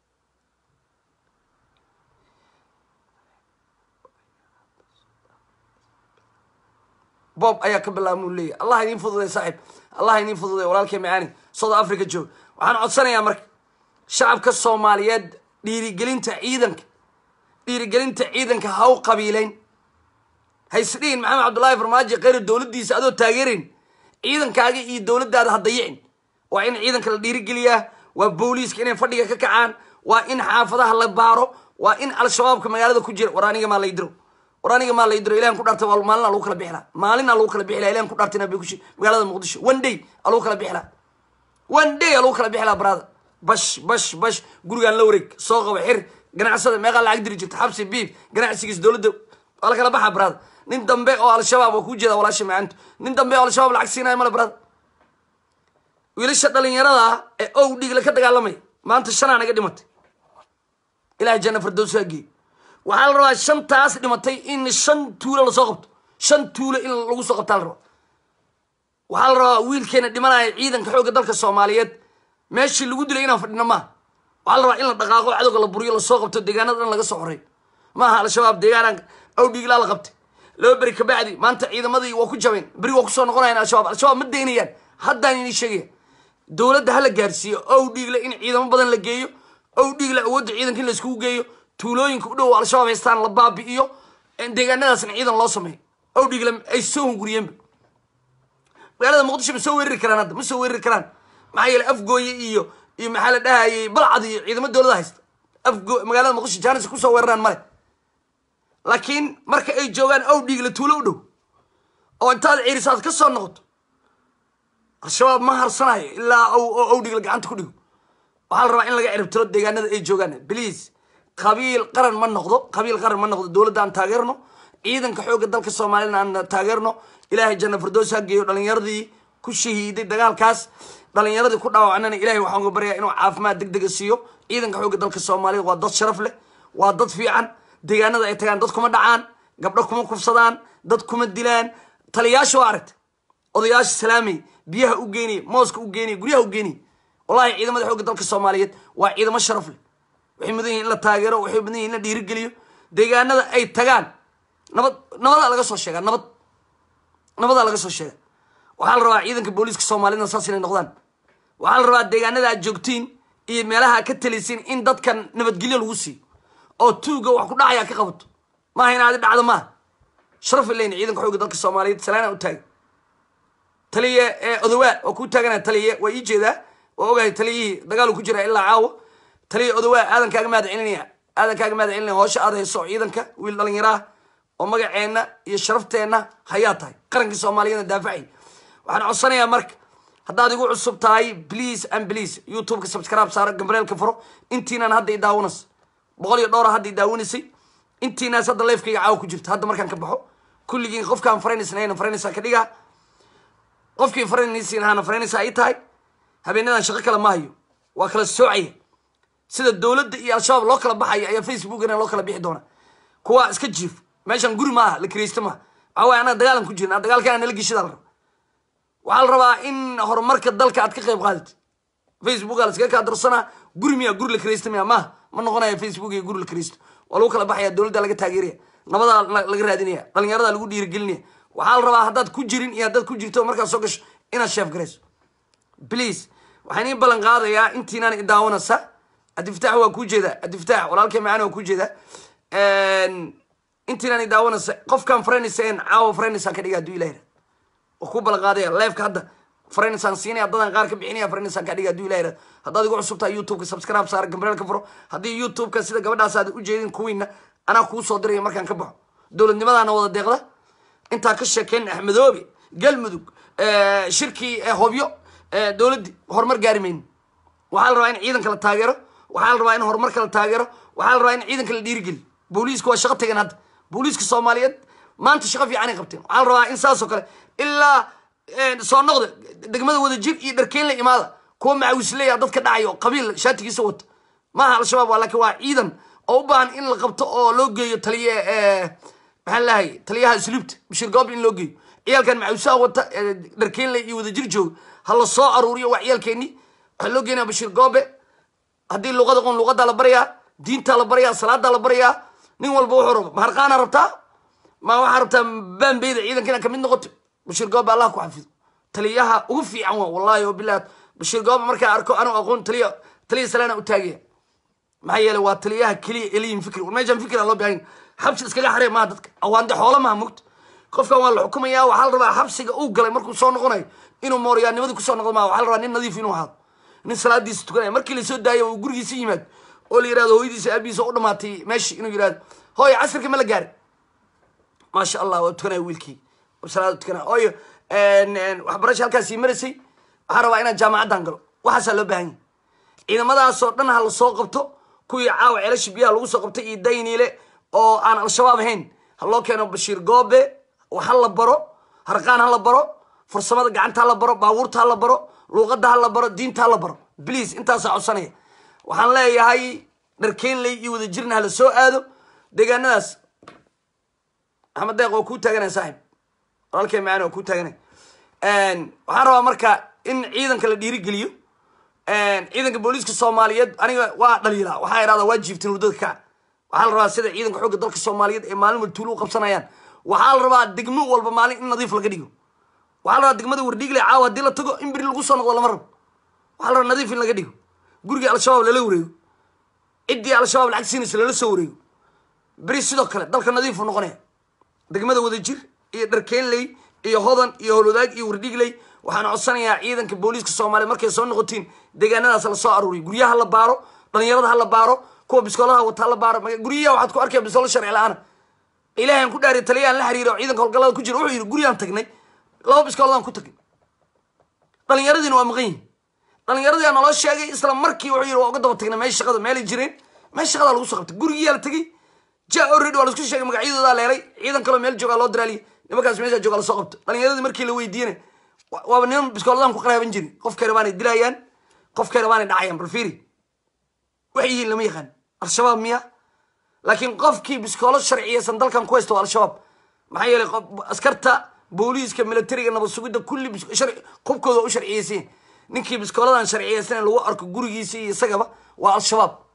Speaker 1: bob ayaa ka bilaabmuu leeyahy allah idiin fududay saaxiib allah idiin fududay walaalkay macaani south africa joog waxaan codsanayaa marka shacabka soomaaliyeed dhiirigelinta ciidanka dhiirigelinta ciidanka ha u qabiileyn haysdhihin maxamed cabdullaahi farmaajo kheyra dowladdiisa adoo taageerayn ciidankaaga iyo dowladdaada ha dayicin waa in ciidanka la dhiirigeliyaa waa booliiska inay fadhiga ka kacaan waa in xaafadaha la baaro waa in al-shabaabka magaalada ku jira war aniga maa laydiro war aniga maa laydiro ilahan ku dhaartay waa maalina lagu kala bixilaa maalina lagu kala bixilaa ilahan ku dhaartay nabi kushi magaalada muqdisho one day a lagu kala bixilaa one day a lagu kala bixilaa brother bash bash bash gurigaan la wareeg soo qaba xir ganacsada meeqaa lacag diri jirta xabsi biib ganacsigiis dowladda waa la kala baxa brother nin dambe oo al-shabaab waa kuu jeeda walaasha macaantu nin dambe oo al-shabaab lacag siinayo male brother wiilasha dhalinyarada ee ow dhiigle ka dagaalamaya maanta shanaa naga dhimatay ilahay janna fardows ha geey waxaa la rabaa shantaas dhimatay in shan tuulo lasoo qabto shan tuulo in lagu soo qabtaa la rabaa waxaa la rabaa wiilkeena dhimanaya ciidanka xoogga dalka soomaaliyeed meeshii lagu dilay inaan fadhino maaha waxaa la rabaa in la dhaqaaqo cadowga la buriyo lasoo qabto deegaanada dhan laga soo xoreeyo maaha al-shabaab deegaanaan ow dhiiglaa la qabtay laba beri kabacdi maanta ciidamadii waa ku jabeen beri waa kusoo noqonayaan al-shabaab al-shabaab ma daynayaan haddaan idin sheegaya dowladda ha la gaarsiiyo ow dhiigle in ciidamo badan la geeyo ow dhiigle awoodda ciidanka in la iskugu geeyo tuulooyinka u dhow al-shabaab haystaan la baabi'iyo deegaanadaasna ciidan loo sameeyo ow dhiigle ay soo hunguriyeenba magaalada muqdisho ma soo weerari karaan hadda ma soo weerari karaan maxaa yeele afgooye iyo iyo maxaa la dhahayay balcad iyo ciidamo dowlada haysta afgo magaalada muqdisho jaanis kusoo weeraraan male laakiin marka ay joogaan ow dhiigle tuulo u dhow oo intaad ciirisaad ka soo noqoto al-shabaab ma harsanayo ilaa ow dhiigle gacanta ku dhigo waxaa la rabaa in laga ciribtiro deegaanada ay joogaan please qabiil qaran ma noqdo qabiil qaran ma noqdo dowladda aan taageerno ciidanka xoogga dalka soomaaliyana aan taageerno ilaahay janna fardoos ha geeyo dhalinyaradii ku shahiiday dagaalkaas dhalinyaradii ku dhaawacnana ilahay waxaan uga baryaa inuu caafimaad deg dega siiyo ciidanka xoogga dalka soomaaliyed waa dad sharaf leh waa dad fiican deegaanada ay tagaan dad kuma dhacaan gabdho kuma kufsadaan dad kuma dilaan taliyaasha waa aragta odayaasha salaamay biyaha u geeniye mooska u geeniye guryaha u geeniye wallahi ciidamada xoogga dalka soomaaliyeed waa ciidamo sharaf leh waxay mudan yihin in la taageero waxay mudan yihin in la dhiirigeliyo deegaanada ay tagaan nabad nabadaa laga soo sheegaa nabad nabadaa laga soo sheega waxaa la rabaa ciidanka booliiska soomaalida saas inay noqdaan waxaa la rabaa deegaanada aad joogtiin iyo meelaha aad ka talisiin in dadkan nabadgelyo lagu siiyo oo tuuga wax ku dhacaya ka qabato maaha in aadi dhacdo maaha sharaf ilayn ciidanka xooga dalka soomaaliyeed salaana u taagan taliye ee odawaa waa kuu taaganaa taliye waa ii jeedaa waa ogahay taliyihii dagaalu ku jira ilaa caawa taliye odawaa aadan kaaga mahad celinaya aadan kaaga mahad celinaya hoosha aad hayso ciidanka wiil dhalinyaraah oo magaceenna iyo sharafteenna hayaa tahay qarankii soomaaliyeedna daafacay waxaan codsanayaa marka haddaad igu cusub tahay please and please youtubeka subscribe saaro gambareelka furo intiinaan hadda i daawanas boqol iyo dhowra hadda i daawanaysay intiinaas hadda leefkayga caawa ku jirta hadda markaan ka baxo kulligiin qofkaan faraynaysnayna faraynaysaa ka dhigaa qofkii faranaysiin ahaana faraynaysaa ay tahay habeenadan shaqo kale ma hayo waa kala soocaya sida dowladda iyo al-shabaab loo kala baxaya ayaa facebookana loo kala bixi doona kuwa iska jiif meeshan guri maaha la kiraysta maaha waxaa waye anaga dagaalan ku jirna dagaalkana nala geshida la raba waxaa la rabaa in horumarka dalka aad ka qayb qaadid facebook aa la iskaga kaa darsanaa guri miya guri la kiraysta miya maaha ma noqonaya facebook iyo guri la kiraysto waa lagu kala baxaya dowladda laga taageeraya nabadaa laga raadinaya dhalinyarada lagu dhiirigelinaya waxaa la rabaa haddaad ku jirin iyo haddaad ku jirto markaad soo gasho inaad sheef garayso please waxaan ii ballan qaadayaa intiinaan i daawanaysa cabdifataax waa kuu jeedaa cabdifataax walaalkay macaan waa kuu jeedaa intiinaan i daawanaysa qofkaan faraynayseen caawa faraynaysaan ka dhiga hadduu ilahi waa kuu ballan qaadaya leefka hadda faraynaysaan siinaya dadaan qaar ka bixinaya faraynaysaan ka dhiga hadduu ilahi haddaad igu cusub tahay youtubeka subscribe saara gambareelka furo haddii youtubeka sida gabadhaas aad u jeedin kuwiina anaa kuu soo diraya markaan ka baxo dowladnimadaana wada deeqda intaa ka sheekeyn axmedoobe galmudug shirkii hobyo dowladdii horumar gaari mayno waxaa la rabaa in ciidanka la taageero waxaa la rabaa in horumarka la taageero waxaa la rabaa in ciidanka la dhiirigeliyo booliiska waa shaqo tagan hadda booliiska soomaaliyeed maanta shaqo fiicanay qabteen waxaa la rabaa in saasoo kale ilaa soo noqda degmada wadajir iyo dharkeynla imaada kuwa macawisleya dadka dhacaya oo qabiil shaatigiisa wata maaha al-shabaab waa laakiin waa ciidan oo u baahan in la qabto oo loo geeyo taliye maxaan lahay taliyaha isluubta bashir goob in loo geeyo ciyaalkan macawisaha wata dharkeynle iyo wadajir jooga ha la soo aruuriyo waa ciyaalkeeni waxaa loo geenaya bashir goobe haddii luqada qon luqadaa la barayaa diintaa la barayaa salaadaa la barayaa nin walba wuxuu rabo maharqaana rabtaa ma waxaa rabtaa baanbeyda ciidanka inaad kamid noqoto bashir goobe allah ku xafido taliyaha ugu fiican waa wallahi o bilah bashir goobe markaa arko anuu aqoon taliya taliya salaana u taagaya maxaa yeelay waa taliyaha keliya eliyin fikri war meeshaan fikri aan loo baahan xabsi iskaga xaree maaha dadka awaande xoolo maaha mugta qofkan waa la xukumaya waxaa la rabaa xabsiga uu galay markuu soo noqonayo inuu mooryaanimadii kusoo noqdo maaha waxaa la rabaa nin nadiif inuu ahaado nin salaadiisa tukanaya markii lasoo daayo uu gurigiisa yimaado oo la yirahdo hooyadiisa aabihiisa u dhamaatay meeshii inuu yirahdo hooyo casirka ma la gaari maasha allah waa tukanaya wiilkii salaada tukanaya hooyo waxbarasha halkaasii maraysay waxaa rabaa inaan jaamacaddan galo waxaasaa loo baahan yahay ciidamadaasoo dhan ha la soo qabto kuwii caawa ceelasha biyaha lagu soo qabtay iyo dayniile oo aan al-shabaab ahayn ha loo keeno bashiir goobe ha la baro harqaan ha la baro farsamada gacanta ha la baro baabuurta ha la baro luuqadda ha la baro diinta ha la baro bliase intaasaa codsanaya waxaan leeyahay dharkeynley iyo wadajirna hala soo aado deegaanadaas axmed deeq waa kuu taaganaya saaxib walaalkay macaan waa kuu taaganaya waxaan rabaa marka in ciidanka la dhiirigeliyo ciidanka booliiska soomaaliyeed aniga waa dhaliila waxaa idhahdaa waa jiiftin hurdada kaca waxaa la rabaa sida ciidanka xoogga dalka soomaaliyeed ee maalin wal tuulo u qabsanayaan waxaa la rabaa degmo walba maalin in nadiif laga dhigo waxaa la rabaa degmada wardhiigle caawa haddii la tago in beri lagu soo noqdo lama rabo waxaa la rabaa nadiif in laga dhigo gurigii al-shabaab lala wareego ciddii al-shabaab lacag siinaysa lala soo wareego beri sidoo kale dalka nadiifu noqonaya degmada wadajir iyo dharkeynley iyo hodan iyo holwadaag iyo wardhiigley waxaan codsanayaa ciidanka booliiska soomaaliya markay soo noqotiin deegaanadaas la soo aruuriyo guryaha la baaro dhalinyarada ha la baaro kuwa biskoolaha wata ha la baaro guryaha waxaad ku arkaya biskoolo sharci la-aana ilaahan ku dhaariy taliyaan la xiriiro ciidanka howlgallada ku jira wuxuu yidhi guriyaan tagnay laba biskooladan ku tagnay dhalinyaradiina waa maqan yihin dhalinyaradii naloo sheegay isla markii wuxuu yidhi waa uga daba tagnay meesha shaqada meelay jireen meesha shaqadaa lagu soo qabtay gurigiyaa la tegey ja already waa laisku sheegay magacyadoodaa leelay ciidan kaloo meel joogaa loo diraaliya nimankaas meesha joogaa lasoo qabto dhalinyaradii markii la weydiiyena waaba niman biskooladan ku qaraaban jirin qofkay rabaanay dilayaan qofkay rabaanay dhacayaan bal fiiri waxay yihiin lama yaqaan al-shabaab miya laakiin qofkii biskoolo sharciyeysan dalkan ku haysta waa al-shabaab maxaa yeelay askarta booliiska militariga nabad sugidda kulli qubkooda u sharciyeysan ninkii biskooladan sharciyeysan lagu arko gurigiisa iyo isagaba waa al-shabaab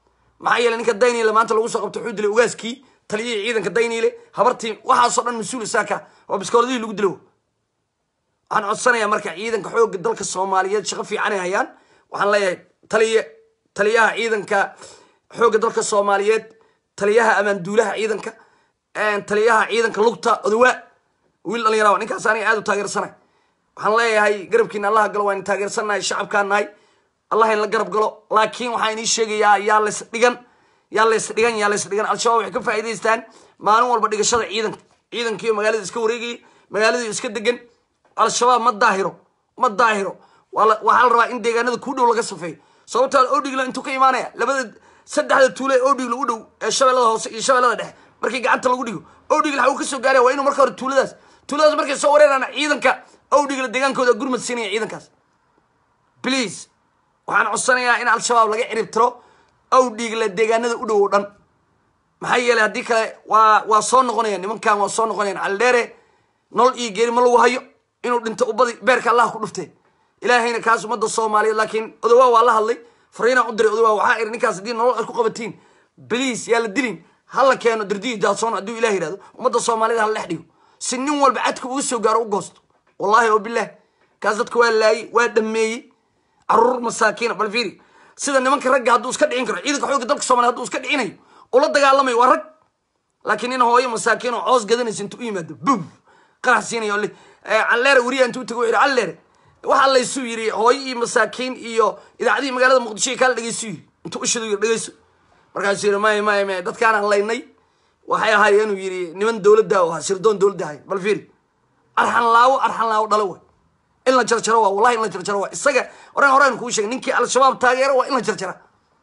Speaker 1: maxaa yeeley ninka dayniile maanta lagu soo qabto wuxuu dilay ogaaskii taliyihii ciidanka dayniile habartii waxaasoo dhan mas-uul isaaka oo biskooladihii lagu dilo waxaan codsanayaa marka ciidanka xoogga dalka soomaaliyeed shaqo fiicanay hayaan waxaan leeyahay taliye taliyaha ciidanka xoogga dalka soomaaliyeed taliyaha amaanduulaha ciidanka taliyaha ciidanka lugta odawaa wiil dhalinyara ninkaas aniga aad u taageersanay waxaan leeyahay garabkiina allaha galo waan taageersannahay shacabkaan nahay allah in la garab galo laakiin waxaa inii sheegayaa yaa lays dhigan yaa lays dhigan yaa lays dhigan al-shabaab waxay ka faa'iidaystaan maalin walba dhigashada ciidanka ciidankiiyo magaalada iska wareegaya magaaladiiyo iska degan al-shabaab ma daahiro ma daahiro waxaa la rabaa in deegaanada kuu dhow laga safeeyo sababtaa odhigla intuu ka imaanaya labada saddexda tuule ee odhigla u dhow ee shabeellada hoose iyo shabeellada dhexe markii gacanta lagu dhigo odhigla waxa uu kasoo gaaraya waa inuu marka hore tuuladaas tuuladaas markay soo wareeraan ciidanka odhigla deegaankooda gurmad siinaya ciidankaas please waxaan codsanayaa in al-shabaab laga cirib tiro awdhiigla deegaanada u dhow o dhan maxaa yeeley haddii kale waa waa soo noqonayaan nimankan waa soo noqonayan caldheere nolol iyo geeri ma lagu hayo inuu dhinto ubadi beerka allah ku dhuftee ilaahayna kaas ummadda soomaaliyeed laakiin odawaa waa la hadlay fariinaan u diray odawaa waxaa iri ninkaas haddii nolol aad ku qabatiin bliis yaa la dilin hala keeno dirdiyi jaadsoon hadduu ilah yihahdo ummadda soomaaliyed hala dhex dhigo si nin walba cadka uga soo gaaro u goosto wallahi oo bilah kaas dadka waa laayey waa dhameeyey caruur masaakiina bal fiiri sida nimanka ragga hadduu iska dhicin karo ciidanka xoogga dalka soomaliya haduu iska dhicinayo ula dagaalamayo waa rag laakiin nin hooyo masaakiin oo coos gadanaysa intuu u yimaado bum qarax siinayo calleere weriya intuu tago wuxuu yidhi calleere waxaa laysuu yidhi hooyo iyo masaakiin iyo idaacadihii magaalada muqdisho iyo kaala dhegeysu yidhi intuu ushidu yidhi dhegeyso markaasuu yidhi maya maya maya dadkaanaan laynay waxay ahaayeen inuu yidhi niman dowladda oo ahaa sirdoon dowladda ahayn bal fiiri arxan laawo arxan laawo dhalo way in la jarjaro waa wallahi in la jarjaro waa isaga oran horaan kuu sheegay ninkii al-shabaab taageero waa in la jarjara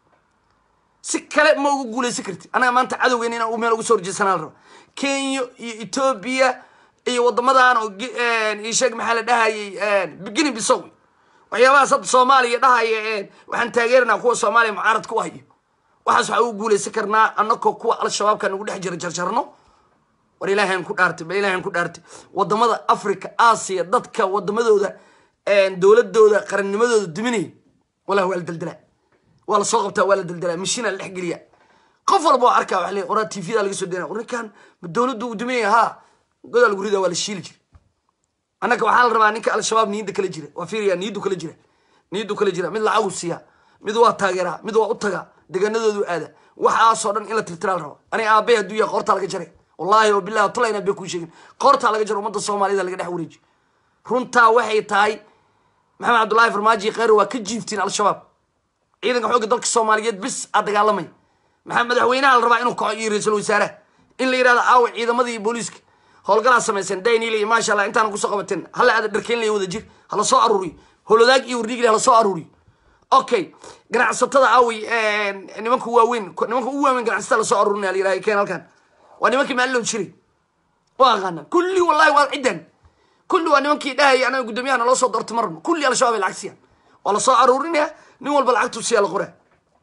Speaker 1: si kale ma ugu guulaysan karti anaga maanta cadowgeena inaan meel ugu soo horjeesanaa la raba kenya iyo etoobiya iyo wadamadan oo isheeg maxaa la dhahayay guinea bisow waxyaabahaas hadda soomaaliya dhahaya waxaan taageerinaa kuwa soomaaliya mucaarad ku hayo waxaas waxaa ugu guulaysan karnaa anakoo kuwa al-shabaabka nagu dhex jira jarjarno war ilaahan ku dhaartay bal ilaahan ku dhaartay wadamada africa aasiya dadka wadamadooda dowladooda qarannimadooda duminaya wallahi waa la daldalaa waa la soo qabtaa waa la daldalaa mashiina la dhex geliya qof walba waa arkaa waa le qoraa tvda laga soo dena war ninkan ma dowladdu uu duminaya ha godaa lagu rida waa la shiili jira annaka waxaa la rabaa ninka al-shabaab niyadda kala jira waa fiiriya niyaddu kala jira niyaddu kala jira mid lacagu siiya mid waa taageeraa mid waa u tagaa deegaanadoodu aada waxaasoo dhan in la tirtiraa la rabo aniga aabay hadduu yahay qoortaa laga jaray wallahi oo bilahi tulayna bay kuu sheegin qoortaa laga jaro ummadda soomaaliyada laga dhex wareejiyo runtaa waxay tahay maxamed cabdullaahi farmaaji kheyr waa ka jiiftiin al-shabaab ciidanka xoogga dalka soomaaliyeed bis aa dagaalamay maxaa madaxweynaha la rabaa inuu kaco iyo ra-iisul wasaaraha in la yidhahdo aawa ciidamadii booliiska howlgalaa samayseen daynil iyo maasha allah intaana kusoo qabateen hala aada dharkeynlaya wada jir hala soo aruuriyo holodaag iyo wardiigli hala soo aruuriyo okay ganacsatada aawi nimanka waaweyn nimanka ugu waaweyn ganacsatada lasoo aruurinaya la yidhahdo keen halkan waa nimankii maalilon jiray waa aqaana kulli wallahi waa ciddan kulli waa nimankii dhahaya anaga guddoomiyaha naloo soo doorto marna kulli al-shabaab ay lacag siiyaan waa lasoo aruurinaya nin walba lacagtu siyaa la qoraa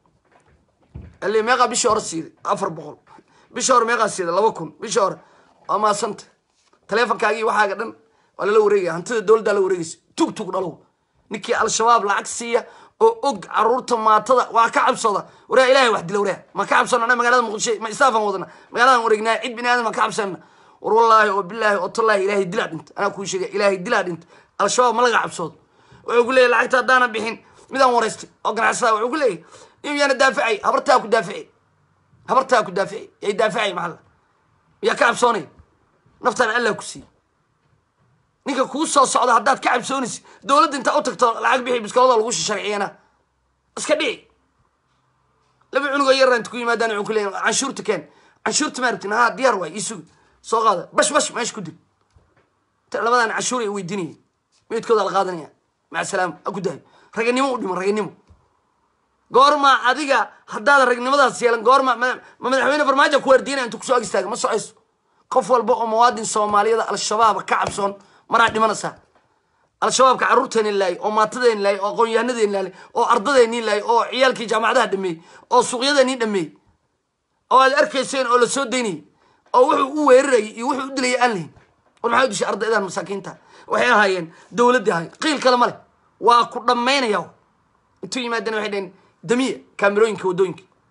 Speaker 1: ali meeqaa bishii hore siiday afar boqol bishii hore meeqaa siiday laba kun bishii hore waa maasanta taleefonkaagii waxaaga dhan waa lala wareegaya hantida dowladdaa la wareegaysa tug tug dhalow ninkii al-shabaab lacag siiya oo og caruurta maatada waa ka cabsooda waraa ilahay wax dila waraa ma ka cabsano ana magaalada muqdisho ma istaafan wadana magaaladan wareegnaa cid bini aadam ma ka cabsanna war wallaahi oo bilaahi oo tallaahi ilaahay dilaa dhinta anaa kuu sheegay ilaahay dilaa dhinta al-shabaab ma laga cabsoodo wuxuu ku leeyahy lacagta haddaana bixin midaan waraystay oo ganacsada wuxuu ku leeyahy nin yaana daafacay habartaa ku daafici habartaa ku daafici yay daafacay maxalla miyaa ka cabsoonay naftaan allah ku siiy ninka kuu soo socda haddaad ka cabsoonaysid dowladda intaa u tagto lacag bixi biskoolada lagu sharciyana iska dhici laba cunugoo yarra inta ku yimaadaan wuxuu ku leeyahy canshuurta keen canshuurta ma rabtin haa diyaar waay isugi soo qaada bash bash meesha ku dil labadan canshuur ay weydiinayeen meydkooda la qaadanaya maca salaam ha ku dahayo raganimo u dhimo raganimo goorma adiga haddaad ragnimadaas yeelan goorma ma madaxweyne farmaajo ku waardiinaya intu kusoo ag istaaga ma socayso qof walba oo muwaadin soomaaliyada al-shabaaba ka cabsoon maraa dhimanaysaa al-shabaabka carruurteeni laayay oo maatadeeni laayay oo aqoon-yahanadeen laayay oo ardadeeni laayay oo ciyaalkii jaamacadaha dhameeyey oo suuqyadeeni dhameeyey oo aad arkayseen oo la soo daynayay oo wuxuu u weerarayay iyo wuxuu u dilayay aan lahayn war maxaa u dishay ardaydan masaakiinta waxay ahaayeen dowladdii ahayn qiil kale ma leh waa ku dhammaynaya intuu yimaadeen waxay dhaheen damiya kaamirooyinka waddooyinka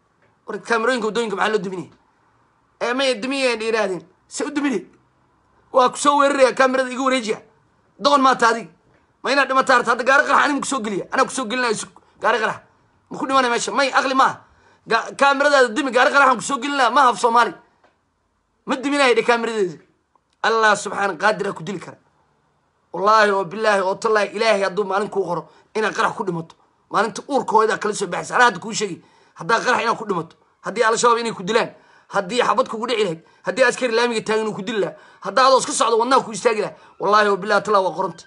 Speaker 1: war kaamerooyinka waddooyinka maxaa loo duminaya ee may dumiyeen yidhaahdeen se u dumine waa kusoo weeraraya kaamerada iga wareejiya doqon maata adiga ma inaad dhimata harta hadda gaari qarax aniga kusoo geliya anaa kusoo gelinaya su gaari qarax ma ku dhimanaya meesha may aqli maaha Ga- kaameradaada dumi gaari qaraxan kusoo gelinaya maaha af soomaali ma duminaya dhe kaameradeeda allah subxaana qaadira ku dili kara wallaahi oo bilaahi oo tallaahi ilaahay hadduu maalin kuu qoro inaad qarax ku dhimato maalinta uurkooda kala soo baxaysa anaa hadda kuu sheegi haddaa qarax inaad ku dhimato haddii al-shabaab inay ku dilaan haddii xabad kugu dhici lahayd haddii askari laamiga taagan uu ku dili lahaa haddaa adoo iska socdo wadnaha ku istaagi lahaa wallaahi oo bilahi tallah waa qoranta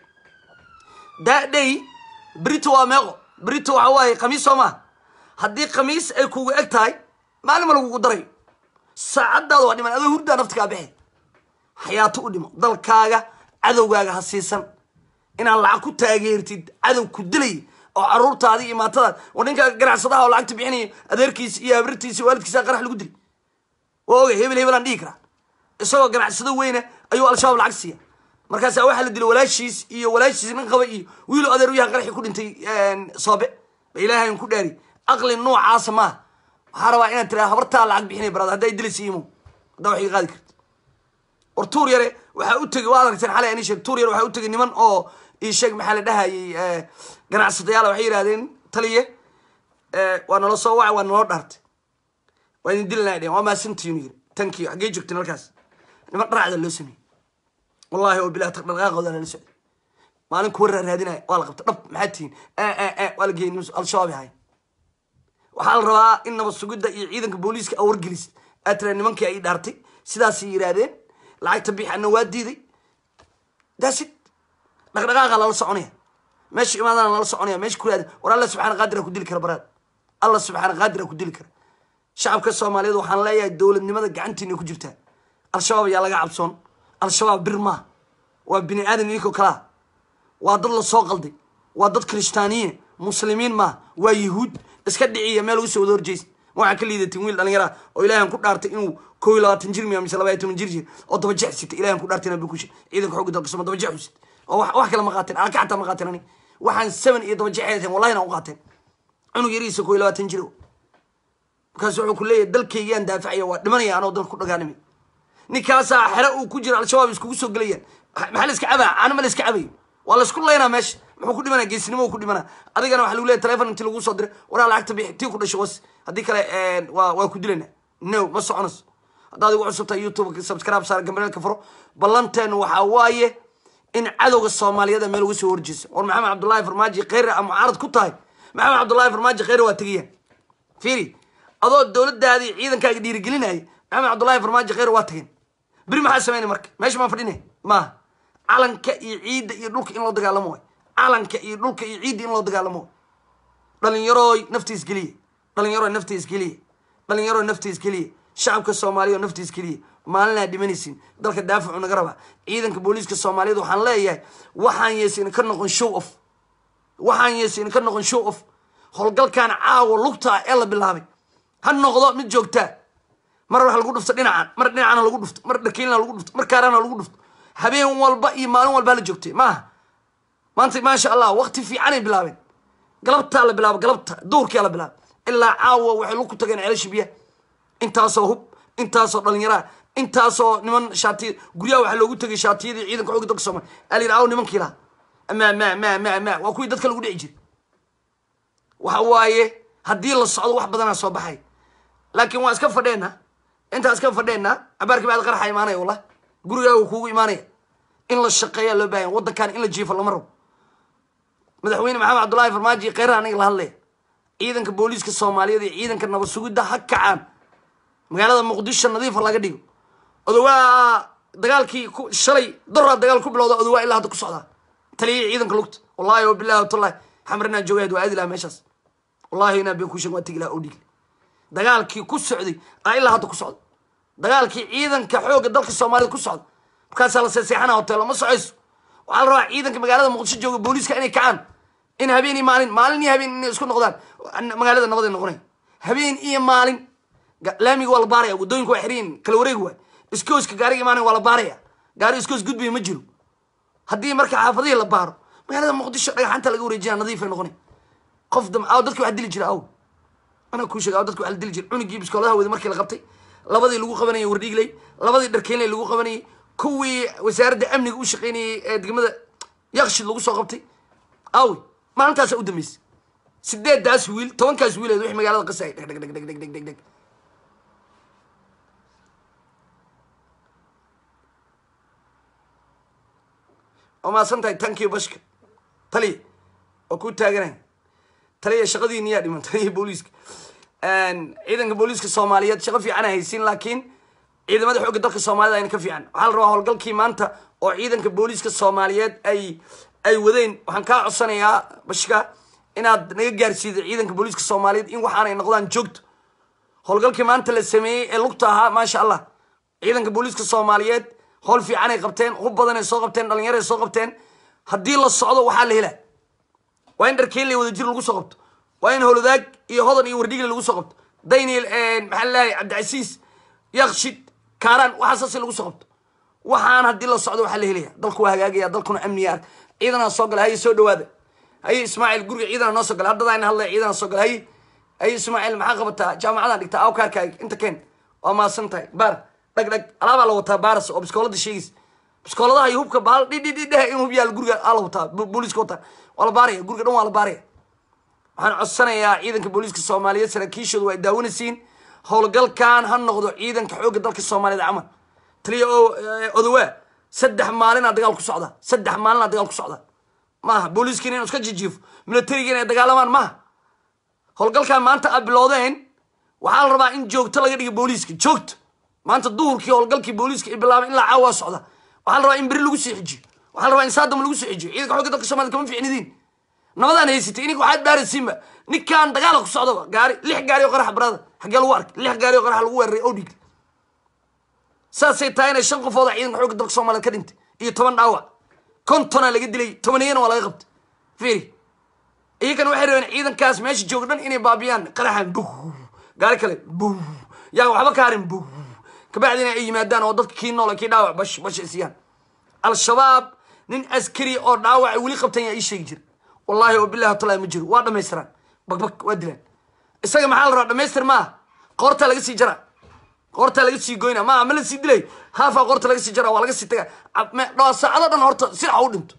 Speaker 1: daadhay brito waa meeqo brito waxa waaye khamiis soo maaha haddii khamiis ay kugu eg tahay maalin ma lagugu darayo saacadaada waa dhiman adoo hurdaa nafta kaa bixi xayaato u dhimo dalkaaga cadowgaaga ha siisan inaad lacag ku taageertid cadow ku dilay oo caruurtaadi iyo maatadaad war ninka ganacsadaha oo lacagta bixinaya adeerkiisa iyo habartiisa iyo waalidkiisa qarax lagu dilay waa ogay hebel hebel aan dhihi karaa isagoo ganacsado weyna ayuu al-shabaab lacag siiya markaasaa waxaa la dilay walaashiis iyo walaashiis nin qaba iyo wiilo adeer u yahan qaraxii ku dhintay soobe ba ilaahayn ku dhaari aqli noocaasa maaha waxaa rabaa inaad tiraa habartaa lacag bixinay barada hadday dilaysa imo haddaa wax iga qaadi karta war tuur yare waxaa u tegey waa aragteen xalay ani sheeg tuur yare waxaa u tegey niman oo ii sheeg maxaa la dhahayay ganacsadayaal waxay yidhahdeen taliye waa nala soo wacay waa naloo dhaartay waa idin dilanaa dheen waa maasantiinu yiri tankiyo xaggee joogteen halkaas niman dharacda loo sameeyey wallahi oo bilah dhaqdhaqaaqooda lala socday maalin kuwa raaraadinaya waa la qabta dhab maxaa tihiin waa la geeyey al-shabaab ahay waxaa la rabaa in nabad sugidda iyo ciidanka booliiska aa wargelis aad tira nimankii ay dhaartay sidaasay yidhaahdeen lacagta bixana waa diiday daasid dhaqdhaqaaqa lala soconaya meesha imaadana lala soconaya meesha ku yaada war alla subxaana qaadira ku dili kara baraad alla subxaana qaadira ku dili kara shacabka soomaaliyeed waxaan leeyahay dowladnimada gacantiina ku jirtaa al-shabaab ayaa laga cabsoon al-shabaab bir maaha waa bini aadan idinkoo kalaa waa dad lasoo qalday waa dad kirishtaaniye muslimiin maaha waa yahuud iska dhiciya meel uga soo wada horjeysa waxaa ka liidatin wiil dhalinyara oo ilaahan ku dhaartay inuu koo iyo labaatan jir miya mise laba iyo toban jir jir oo daba jex sita ilahan ku dhaartay inaa bukusha ciidanka xooga dalka soma daba jex u sita oo wax wax kale ma qaateen alka xataa ma qaateen ani waxaan seven iyo daba jex hayteen wallahi na u qaateen cunug yariisa koo iyo labaatan jir markaas wuxuu ku leeyahay dalkaygaan daafacaya waa dhimanaya anoo dalka ku dhagaanimay ninkaasaa xere uu ku jira al-shabaab iskugu soo gelayaan maxaa la iska cabaa caano ma la iska cabayo waa la isku laynaa meesha muxuu ku dhimanaa geesinimo ku dhimanaa adigana waxa lagu leeyahy telefon inti lagu soo diray waraa lacagta bixi tii ku dhashay was haddii kale waa waa ku dilanaa no ma soconayso haddaad igu cusubtahay youtube subscribe saar gambareelka furo ballanteenu waxaa waaye in cadowga soomaaliyeed meel uga soo horjeesa war maxamed cabdullaahi farmaajo kheyre a mucaarad ku tahay maxamed cabdullaahi farmaajo kheyre waa tegayaan fiiri adoo dowladaadii ciidankaaga dhiirigelinaya maxamed cabdullaahi farmaajo kheyre waa tageen beri maxaa sameynay marka meesha maan fadhinay maaha calanka iyo ciidda iyo dhulka in loo dagaalamo way calanka iyo dhulka iyo ciidda in loo dagaalamo way dhalinyarooy naftiis geliya dhalinyarooy naftiis geliya dhalinyarooy naftiis geliya shacabka soomaaliya oo naftiis geliya maalinaa dhimanaysin dalka daafacu naga rabaa ciidanka booliiska soomaaliyeed waxaan leeyahay waxaan yeesayna ka noqon show off waxaan yeesayna ka noqon show off howlgalkan caawa lugtaa ee la bilaabay ha noqdo mid joogtaa mar waxa lagu dhufto dhinacan mar dhinacana lagu dhufto mar dhakiilna lagu dhufto mar kaarana lagu dhufto habeen walba iyo maalin walbaa la joogtay maaha maanta maasha allah wakti fiicanay bilaabeen galabtaa la bilaaba galabta duurkia la bilaaba ilaa caawa waxay lug ku tageen ceelasha biyaha intaasoo hub intaasoo dhalinyaraa intaasoo niman shaatiya guryaha waxaa loogu tegay shaatiyadii ciidanka xooga dalka soomaaliya aa la yidhi aw nimankii laha ma ma ma ma ma waa kuwii dadka lagu dhici jiray waxa waaye haddii la socdo wax badanaa soo baxay laakiin waa iska fadheena intaa iska fadheena cabaarkii baad qaraxa imaanaya wallah gurigaaga kuugu imaanaya in la shaqeeyaa loo baahanya waddankan in la jiifo lama rabo madaxweyne maxamed cabdullaahi farmaajo kheyra aniga la hadlaya ciidanka booliiska soomaaliyeed iyo ciidanka nabad sugidda ha kacaan magaalada muqdisho nadiifa laga dhigo odowaa dagaalkii ku shalay doraa dagaal ku bilowda odowaa ilaa hadda ku socdaa taliyihii ciidanka lugta wallahi o bilahi watallahi xamar inaa joogayd waa aadi laha meeshaas wallahi inaa been kuusheeg waa tegi laha oo dhigi dagaalkii ku socday aa ilaa hadda ku socda dagaalkii ciidanka xoogga dalka soomaaliyed ku socda markaasaa la seeseexana hoteelo ma socayso waxaa la rabaa ciidanka magaalada muqdisho jooga booliiska inay kacaan in habeen iyo maalin maalin iyo habeen inay isku noqdaan magaalada nabaday noqonay habeen iyo maalin laamiga waa la baaraya waddooyinka waa xiriyin kala wareegi waay iskooska gaariga imaanaya waa la baaraya gaari iskoos gudbaya ma jiro haddii marka xaafadihii la baaro magaalada muqdisho dhagaxanta laga wareejinaa nadiifay noqonay qof damcaaw dadka waxaa dili jira aw anaa kuu sheega dadka waxa la dili jira cunugii biskooladaha wada markii la qabtay labadii lagu qabanayay wardhiigley labadii dharkeynley lagu qabanayay kuwii wasaaradda amniga u shaqeynayay ee degmada yakshid lagu soo qabtay awi maalintaasa u dambeysay sideedaas wiil tobankaas wiileed wixii magaalada qasay dheg dheg dheg dheg dheg dheg dheg dheg waa mahadsan tahay tankiyo bashka taliya oo ku taaganay taliya shaqadiini yaa dhiman taliya booliiska ciidanka booliiska soomaaliyeed shaqo fiican haysiin laakiin ciidamada xoogga dalka soomaalida ayna ka fiican waxaa la rabaa howlgalkii maanta oo ciidanka booliiska soomaaliyeed ay ay wadeen waxaan kaa codsanayaa bashka inaad naga gaarsiido ciidanka booliiska soomaaliyeed in waxaan ay noqdaan joogto howlgalkii maanta la sameeyey ee lugta ahaa maasha allah ciidanka booliiska soomaaliyeed howl fiican ay qabteen hub badan ay soo qabteen dhalinyaro ay soo qabteen haddii la socdo waxaa la helaa waa in dharkeynley wada jir lagu soo qabto waa in holodaag iyo hodan iyo wardhigle lagu soo qabto daniel maxaa lalahay cabdicasiis yakshid kaaraan waxaasaasi lagu soo qabto waxaan haddii la socdo waxaa la helaya dalku waa hagaagaya dalkuna amniya ark ciidanaa soo gala haye soo dhawaada haye ismaaciil guriga ciidana noo soo gala haddadaan hadlaya ciidana soo gala haye haye ismaaciil maxaa qabataa jaamacadaan dhigtaa awkaarkaaga inta keen waa maasan tahay baar dhag dhag alaabaa la wataa baaras oo biskoolada sheegaysa biskooladaha iyo hubka baal dhidhidhidhehe in hub yaal guriga aa la wataa booliiska wataa waa la baaraya guriga dhan waa la baaraya waxaan codsanayaa ciidanka booliiska soomaaliyeed saraakiishooda waa ay daawanaysiin howlgalkan ha noqdo ciidanka xoogga dalka soomaaliyeed camal taliya oo odawaa saddex maalinaa dagaal ku socdaa saddex maalinaa dagaal ku socdaa maaha booliiskiina inu iska jijiifo militarigiina ay dagaalamaan maaha howlgalkan maanta aad bilowdeen waxaa la rabaa in joogto laga dhigo booliiska joogto maanta duhurkii howlgalkii booliiska ay bilaabay ilaa caawa socda waxaa la rabaa in beri lagu soo xijiyo waxaa la rabaa in saadam lagu soo xijiyo ciidanka xoogga dalka soomaaliyed kama fiicnidiin nabadaan haysatay ininka waxaad baaraysiinba ninkaan dagaala ku socdaba gaari lix gaari oo qaraxa barada xaggee lagu arkay lix gaari oo qaraxa lagu weeraray oo dhigtay saasay tahay inay shan qofooda ciidanka xoogga dalka soomaliyeed ka dhintay iyo toban dhaawac kontonaa laga dilay tobaniyana waa laga qabtay fiiri iyakan waxay rabeen ciidankaas meesha jooga dhan inay baabiyaan qaraxan buh gaari kale buh yaa waxba ka harin buh kabacdina ay yimaadaan oo dadka kii nool kii dhaawac bash bash ay siiyaan al-shabaab nin askari oo dhaawac weli qabtan yaa ii sheegi jira wallahi oo bilahi watallahi ma jiro waa dhamaystiraan bagbag waa dilaan isaga maxaa la rabaa dhamaystir maaha qoortaa laga sii jaraa qoortaa laga sii goyna maaha ma la sii dilay haafaa qoorta laga sii jaraa waa laga sii tagaa dhawaa saacado dhan horta sinaca u dhinto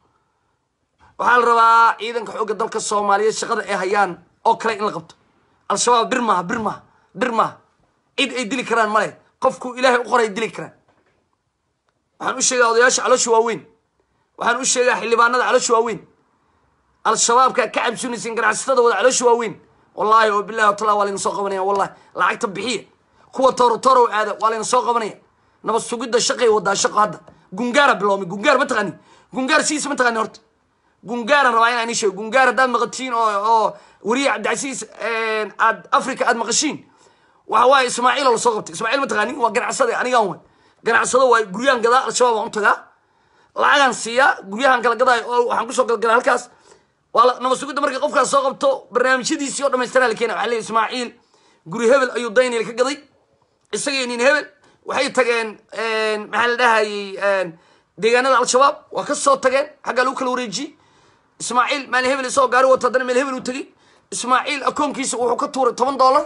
Speaker 1: waxaa la rabaa ciidanka xoogga dalka soomaaliyeed shaqada ay hayaan oo kale in la qabto al-shabaab bir maaha bir maaha bir maaha cid ay dili karaan male qofku ilaahay u qoray dili karaan waxaan u sheegaa odayaasha caloosha waaweyn waxaan u sheegaa xildhibaanada caloosha waaweyn al-shabaabka ka cabsunaysin ganacsatada wada caloosha waaweyn wallahi oo bilahi watala waa layna soo qabanaya wallahi lacagta bixiya kuwa tooro toorow aada waa layna soo qabanaya nabad sugidda shaqay wadaa shaqo hadda gungaara biloomay gungaar ma taqaani gungaar sidiisa ma taqaani horta gungaaran rabaa inaan ii sheego gungaar haddaad maqatiin oo oo weriye cabdicasiis aad africa aad maqashiin waxa waaye ismaaciil oo lasoo qabtay ismaaciil ma taqaani waa ganacsade anigaan way ganacsado waay guryahan gadaa al-shabaab waan u tagaa lacagaan siiyaa guryahan kala gadaayo oo waxaan kusoo galgalaa halkaas waa nabad sugidda markay qofkaas soo qabto barnaamijyadiisii oo dhamaystiraa la keena waxa leeyahy ismaaciil guri hebel ayuu daynil ka gaday isagii nin hebel waxay tageen maxaa la dhahayey deegaanada al-shabaab waa ka soo tageen xaggaa lagu kala wareejiyey ismaaciil maalin hebel isagoo gaari wato haddana meel hebel uu tegey ismaaciil akoonkiisa wuxuu ka tuuray toban dollar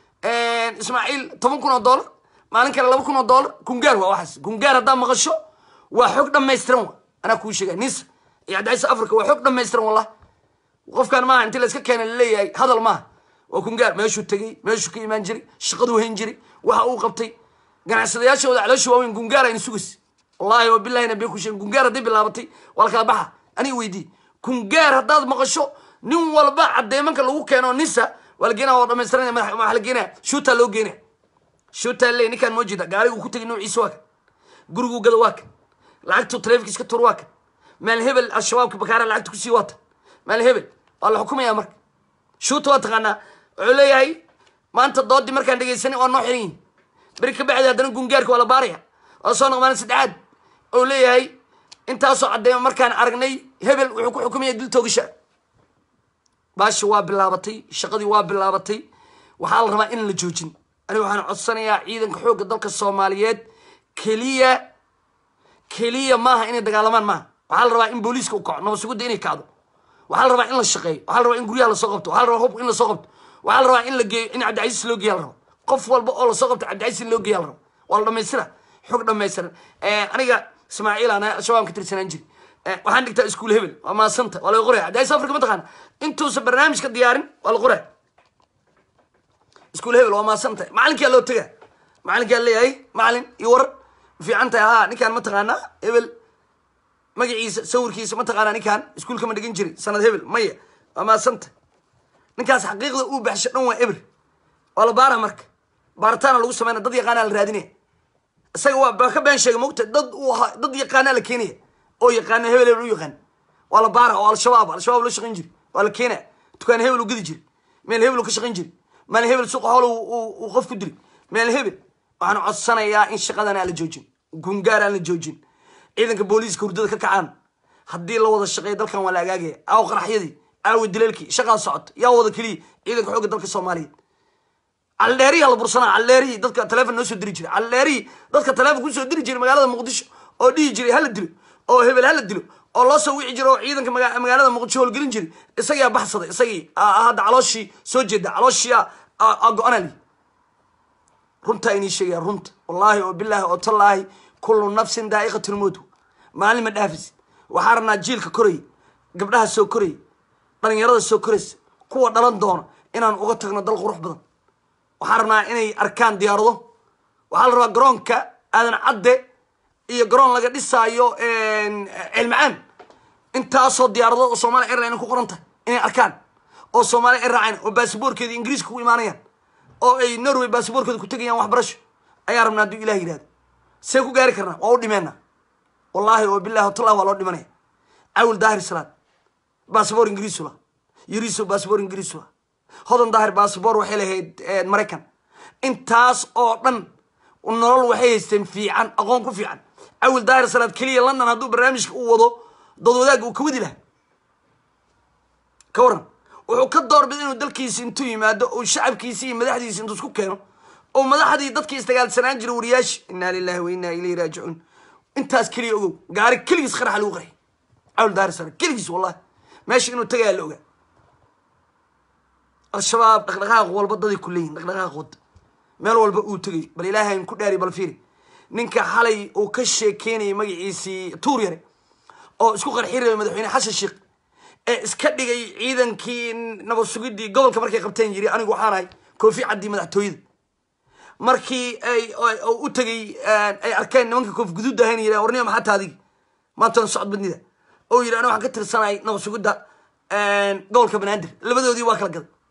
Speaker 1: ismaaciil toban kun oo dollar maalin kale laba kun oo dollar gungaar waa waxaas gungaar haddaa maqasho waa xog dhamaystiran wa anaa kuu sheega nisa iyo cabdicaiis africa waa xog dhamaystiran wallah qofkan maaha intii la iska keena laleeyahay hadal maaha waa kungaar meeshuu tegey meeshuu ka imaan jiray shaqaduu hayn jiray waxa uu qabtay ganacsadayaashooda caloosha waaweyn gungaar ayna sugays wallahi wa bilahi nabiya ku sheegin gungaar hadday bilaabatay waa la kala baxa aniga weydii kungaar haddaad maqasho nin walba cadeemanka lagu keeno nisa waa la geenaya waa dhamaystiranaya madax waxaa la geenaya shuutaa loo geenaya shuutaa leey ninkaan moo jeeda gaarigu ku tegay noociisa waa kan guriguu gada waa kan lacagtu taleefikiis ka tur waa kan maal hebel al-shabaabka bakaara lacagta kusii waata maal hebel waa la xukumaya marka shuuta waa taqaanaa wuxuu leeyahay maanta doodii markaan dhegaysanay waa noo xiran yihin beri ka bacdi haddana gungaarka waa la baaraya waa soo noq maalin saddexaad oo leeyahay intaasoo caddeema markaan aragnay hebel wuxuu ku xukumaya dil toogasha baashi waa bilaabatay shaqadii waa bilaabatay waxaa la rabaa in la joojin aniga waxaan codsanayaa ciidanka xoogga dalka soomaaliyeed keliya keliya maaha inay dagaalamaan maaha waxaa la rabaa in booliiska u kaco nabad sugidda inay kacdo waxaa la rabaa in la shaqeeyo waxaa la rabaa in guryaha lasoo qabto waxaa la rabaa hubka in lasoo qabto waxaa la rabaa in la geeyo in cabdicasiis loo geeya la rabo qof walba oo lasoo qabto cabdicasiis in loo geeya la rabo waa la dhamaystira xog dhamaystiran aniga ismaaciil aan al-shabaab ka tirsanaan jiri waxaan dhigtaa iskuul hebel waa maasanta waa laga qoraya cabdicasiis afrika ma taqaana intuusan barnaamijka diyaarin waa la qoraya iskuul hebel waa maasanta macalinkaa loo tega macalinkaa leeyahay macalin iyo warar fiican tahay haa ninkaan ma taqaanaa hebel magaciisa sawirkiisa ma taqaanaa ninkaan iskuulka ma dhigan jiri sanad hebel maya waa maasanta ninkaas xaqiiqda uu baxsho dhan waa eber waa la baara marka baaritaana lagu sameynaya dad yaqaanaa la raadinaya isaga waa ba ka been sheegay mogta dad uu ahaa dad yaqaanaa la keenaya oo yaqaana hebel hebel u yaqaan waa la baara oo al-shabaab al-shabaab la shaqayn jiri waa la keenaya dukaan hebel u gedi jiri meel hebel u ka shaqayn jiri meel hebel suuqa howl uu qof ku diri meel hebel waxaan codsanayaa in shaqadan aan la joojin gungaar aan la joojin ciidanka booliiska hurdada ka kacaan haddii la wada shaqeeyo dalkan waa la agaagaya aawo qaraxyadii aawo dileelkii shaqaa socoto yaa wada keliya ciidanka xoogga dalka soomaaliyeed caldheeriya la bursanaa caldheerihii dadka taleefon noo soo diri jiray caldheerihii dadka taleefon kusoo diri jiray magaalada muqdisho oo dhihi jiray hala dilo oo hebel hala dilo oo loo soo wici jiray oo ciidanka magaalada muqdisho howlgelin jiray isagaa baxsaday isagii hadda calooshii soo jeeda calooshii go-ana li runtaa inii sheegaya runta wallaahi oo bilaahi oo tallaahi kullu nafsin daa'iqatu lmowt maalin ma dhaafis waxaa rabnaa jiilka koraya gabdhaha soo koraya dhalinyarada soo koraysa kuwa dhalan doona inaan uga tagno dal qurux badan waxaa rabnaa inay arkaan diyaarado waxaa la rabaa garoonka aadan cadde iyo garoon laga dhisaayo ceelmacaan intaasoo diyaarado oo somalia airline ku qoran tahay inay arkaan oo soomaaliya ay raaceen oo basaboorkeeda ingiriiska ku imaanayaan oo ay norway basaboorkeeda ku tegayaan waxbarasho ayaa rabnaa hadduu ilah yidhahdo see ku gaari karnaa waa u dhimeena wallaahi oo bilahi watallahi waa loo dhimanaya cawil daahir salaad basaboor ingiriisu la yariso basaboor ingiriisu la hodan daahir basaboor waxay lahayd maraykan intaas oo dhan nolol waxay haysteen fiican aqoon ku fiican cawil daahir salaad keliya london hadduu barnaamijka u wado dood wadaagga uu ka wadi laha ka waran wuxuu ka doorbida inuu dalkiisi intuu yimaado oo shacabkiisi iyo madaxdiisi intuu isku keeno oo madaxdii dadkii isdagaalsanaan jira wariyaashi inaa lilahi wa inaa ilayhi raajicuun intaas keliya ogow gaari keligiis qaraxa lagu qarxay cawl daari sare keligiis wallahi meesha inuu tagayaa la ogaa al-shabaab dhaqdhaqaaq walba daday ku leeyihin dhaqdhaqaaq wada meel walba uu tegay bal ilaahay aan ku dhaari bal fiiri ninka xalay uu ka sheekeynayay magaciisii tuur yare oo isku qarxi rabay madaxweyne xasan sheekh ee iska dhigay ciidankii nabad sugidii gobolka markay qabteen yiri anigu waxaan ahay koofi caddii madaxtooyada markii ay u tegay ay arkeen nimanka koof guduud ahayn yiri warniya maxaa taadigi maantan socod badnida oo yiri aniga waxaan ka tirsanahay nabad sugidda gobolka banaadir labadoodii waa kala gaday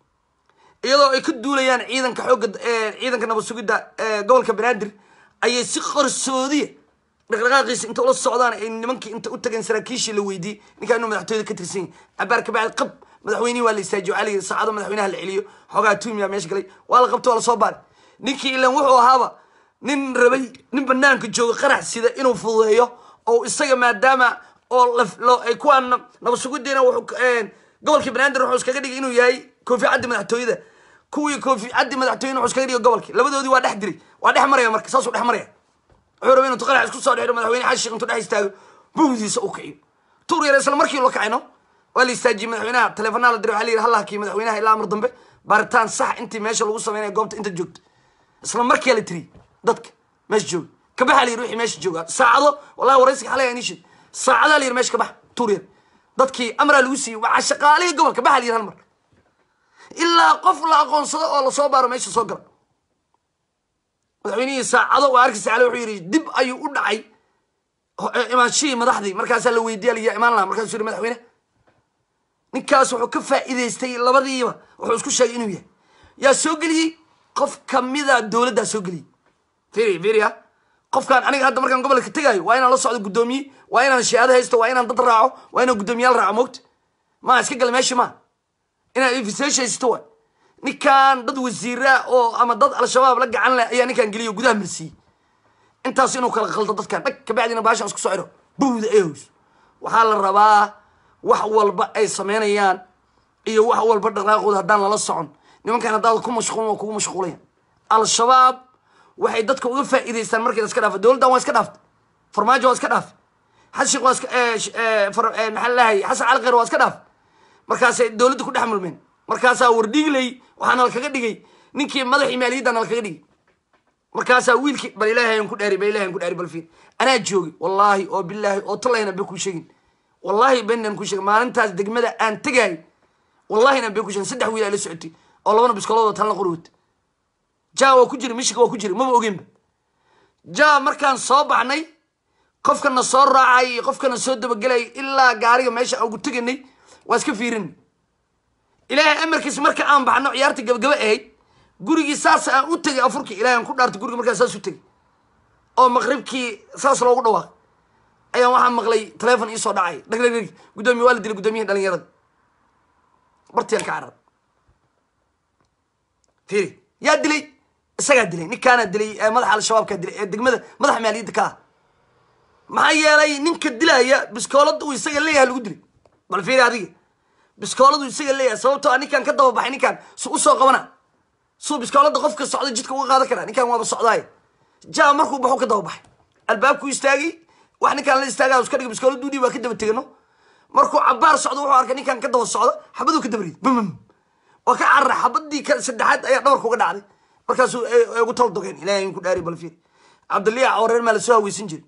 Speaker 1: iyadoo ay ka duulayaan ciidanka xoogga ciidanka nabad sugidda gobolka banaadir ayay si qarsoodiya dhaqdhaqaaqiisa inta ula socdaan ay nimankii inta u tageen saraakiishii la weydiiyey ninkaa inuu madaxtooyada ka tirsan yahay cabaar kabacdi qab madaxweynihii waa la istaajiyo waxaa la yidhi saacado madaxweynaha la celiyo xoogaa tuumiya meesha galay waa la qabto waa lasoo baaray ninkii ilan wuxuu ahaaba nin rabay nin banaanka jooga qarax sida inuu fududeeyo oo isaga maadaama oo loo ay kuwaan nabad sugidiina wuxuu gobolkii banaadir wuxuu iskaga dhigay inuu yahay koofi caddi madaxtooyada kuwii koofi caddi madaxtooyada wuxuu iskaga dhigay gobolkii labadoodii waa dhex diray waa dhex maraya marka saasuu dhex maraya wuxuu rabay inuu qarax isku soo dhexiro madaxweyne xasan sheekh intuu dhex istaago bugdiisa u kiciyo tuur yar isla markii loo kacayno waa la istaajiyey madaxweynaha teleefanaa la diray waxaa la yidhi halla hakii madaxweynaha ilaa amar dambe baaritaan sax intii meesha lagu sameynaya goobta inta joogto isla markiyaa la tiriyey dadka meesha jooga kabaxa la yidhi wixii meesha jooga saacado wallahi waraysiga xalay aan ishid saacadaa la yidhi meesha kabax tuur yar dadkii amraa lagu siiyey waa shaqaalihii gobolka baxa la yidhi hal mar ilaa qof la aqoonsado oo lasoo baaro meesha soo gala madaxweynihii saacado waa arkaysa ale wuxuu yidhi dib ayuu u dhacay imaanshihii madaxdii markaasaa la weydiiya layaa imaan lahaa markaasuu yidhi madaxweyne ninkaas wuxuu ka faa'iidaystay labadiiba wuxuu isku sheegay inuu yahay yaa soo geliyey qof kamida dowladdaa soo geliyey firi firia qofkaan aniga hadda markaan gobolka tegaayo waa inaan la socdo guddoomiye waa inaan shahaado haysto waa inaan dad raaco waa inaan guddoomiyaal raaco moogta maa iska gala meeshii maa inaad infisation haysto waay ninkaan dad wasiira oo ama dad al-shabaab la gacan leh ayaa ninkaan geliyo gudaha marsiiyey intaas inuu kala qaldo dadkan dhag kabacdina baashaan isku soo xiro buwda ehows waxaa la rabaa wax walba ay sameynayaan iyo wax walba dhaqaaqooda haddaan lala socon nimankan haddaad ku mashquulin waa kugu mashquulayan al-shabaab waxay dadka uga faa'iidaystaan markii la iska dhaafa dowladdan waa iska dhaaftay farmaajo waa iska dhaafay xashiq waa iska maxaa lalahay xasan cali kheyr waa iska dhaafay markaasay dowladda ku dhex mulmeen markaasaa wardhigley waxaa nala kaga dhigay ninkii madaxii maaliyadda nala kaga dhigay markaasaa wiilkii bal ilaahay aan ku dhaari bal ilahay aan ku dhaari bal fiir anaa joogi wallaahi oo bilaahi oo talayna be ku sheegin wallaahi benan ku sheegin maalintaas degmada aan tegaay wallahina be ku sheegin saddex wiil ay la socotay oo labana biskoolada talna qori wata ja waa ku jira mishika waa ku jira maba ogeynba ja markaan soo baxnay qofkana soo raacay iyo qofkana soo dabagelay ilaa gaariga meesha aan ugu teganay waa iska fiirinay ilaahay amarkiis marka aan baxno ciyaarta gabagaba ahayd gurigii saas aan u tegay afurkii ilahay aan ku dhaartay guriga markaa saas u tegay oo maqribkii saas loogu dhawaaq ayaan waxaa maqlay telefon iisoo dhacay dhagdhagdhag guddoomiye waa la dilay guddoomiyaha dhalinyarada bartiyaan ka carar fiiri yaa dilay isagaa dilay ninkaanaa dilay ee madaxa al-shabaabkaa dilay ee degmada madaxa maaliyadda ka ah maxaa yeelay ninka dilaya biskoolada uu isaga leeyahay lagu dilay bal fiiri adiga biskooladu isaga leeyahay sababtoo a ninkaan ka dababaxay ninkaan su usoo qabana suu biskoolada qofka socda jidka uga qaadan karaa ninkaan waaba socdaay ja markuu baxu ka dababaxay albaabkuu istaagay wax ninkaan la istaaga iska dhig biskooladu dhiib waa ka daba tegano markuu cabaar socdo wuxuu arkay ninkaan ka daba socdo xabaduu ka daba riday bamam waa ka carara xabadii ka saddexaad ayaa dhabarka uga dhacday markaasuu ugu tal dogeen ilahay ku dhaari bal fiir cabdiliya cawreer maa lasoo haweysan jiray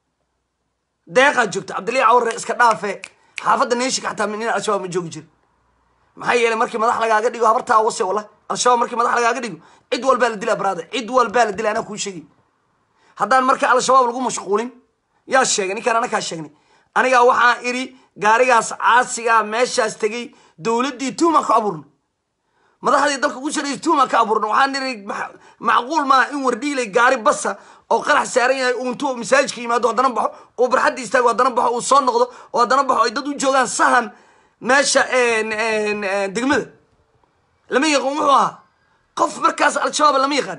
Speaker 1: deeqaa joogta cabdiliya cawreer iska dhaafe xaafadda neeshika xataa nin al-shabaab ma joogi jira maxaa yeelay markii madax lagaaga dhigo habartaa wase wala al-shabaab markii madax lagaaga dhigo cid walbaa la dilaa baraada cid walbaa la dilaa anaa kuu sheegay haddaan marka al-shabaab lagu mashquulin yaa sheegay ninkaan anakaa sheegnay anigaa waxaa idhi gaarigaas caasigaa meeshaas tegey dowladdii tuuma ku abuurna madaxdii dalka ugu saraysa tuuma ka abuurna waxaan idhi macquul maaha in wardhiilay gaari basa oo qarax saaran yahay uu intuu masaajidka yimaado haddana baxo uu barxadda istaago haddana baxo uu soo noqdo oo haddana baxo ay dad u joogaan sahan meesha degmada lama yaqaan wuxuu ahaa qof markaas al-shabaab lama yaqaan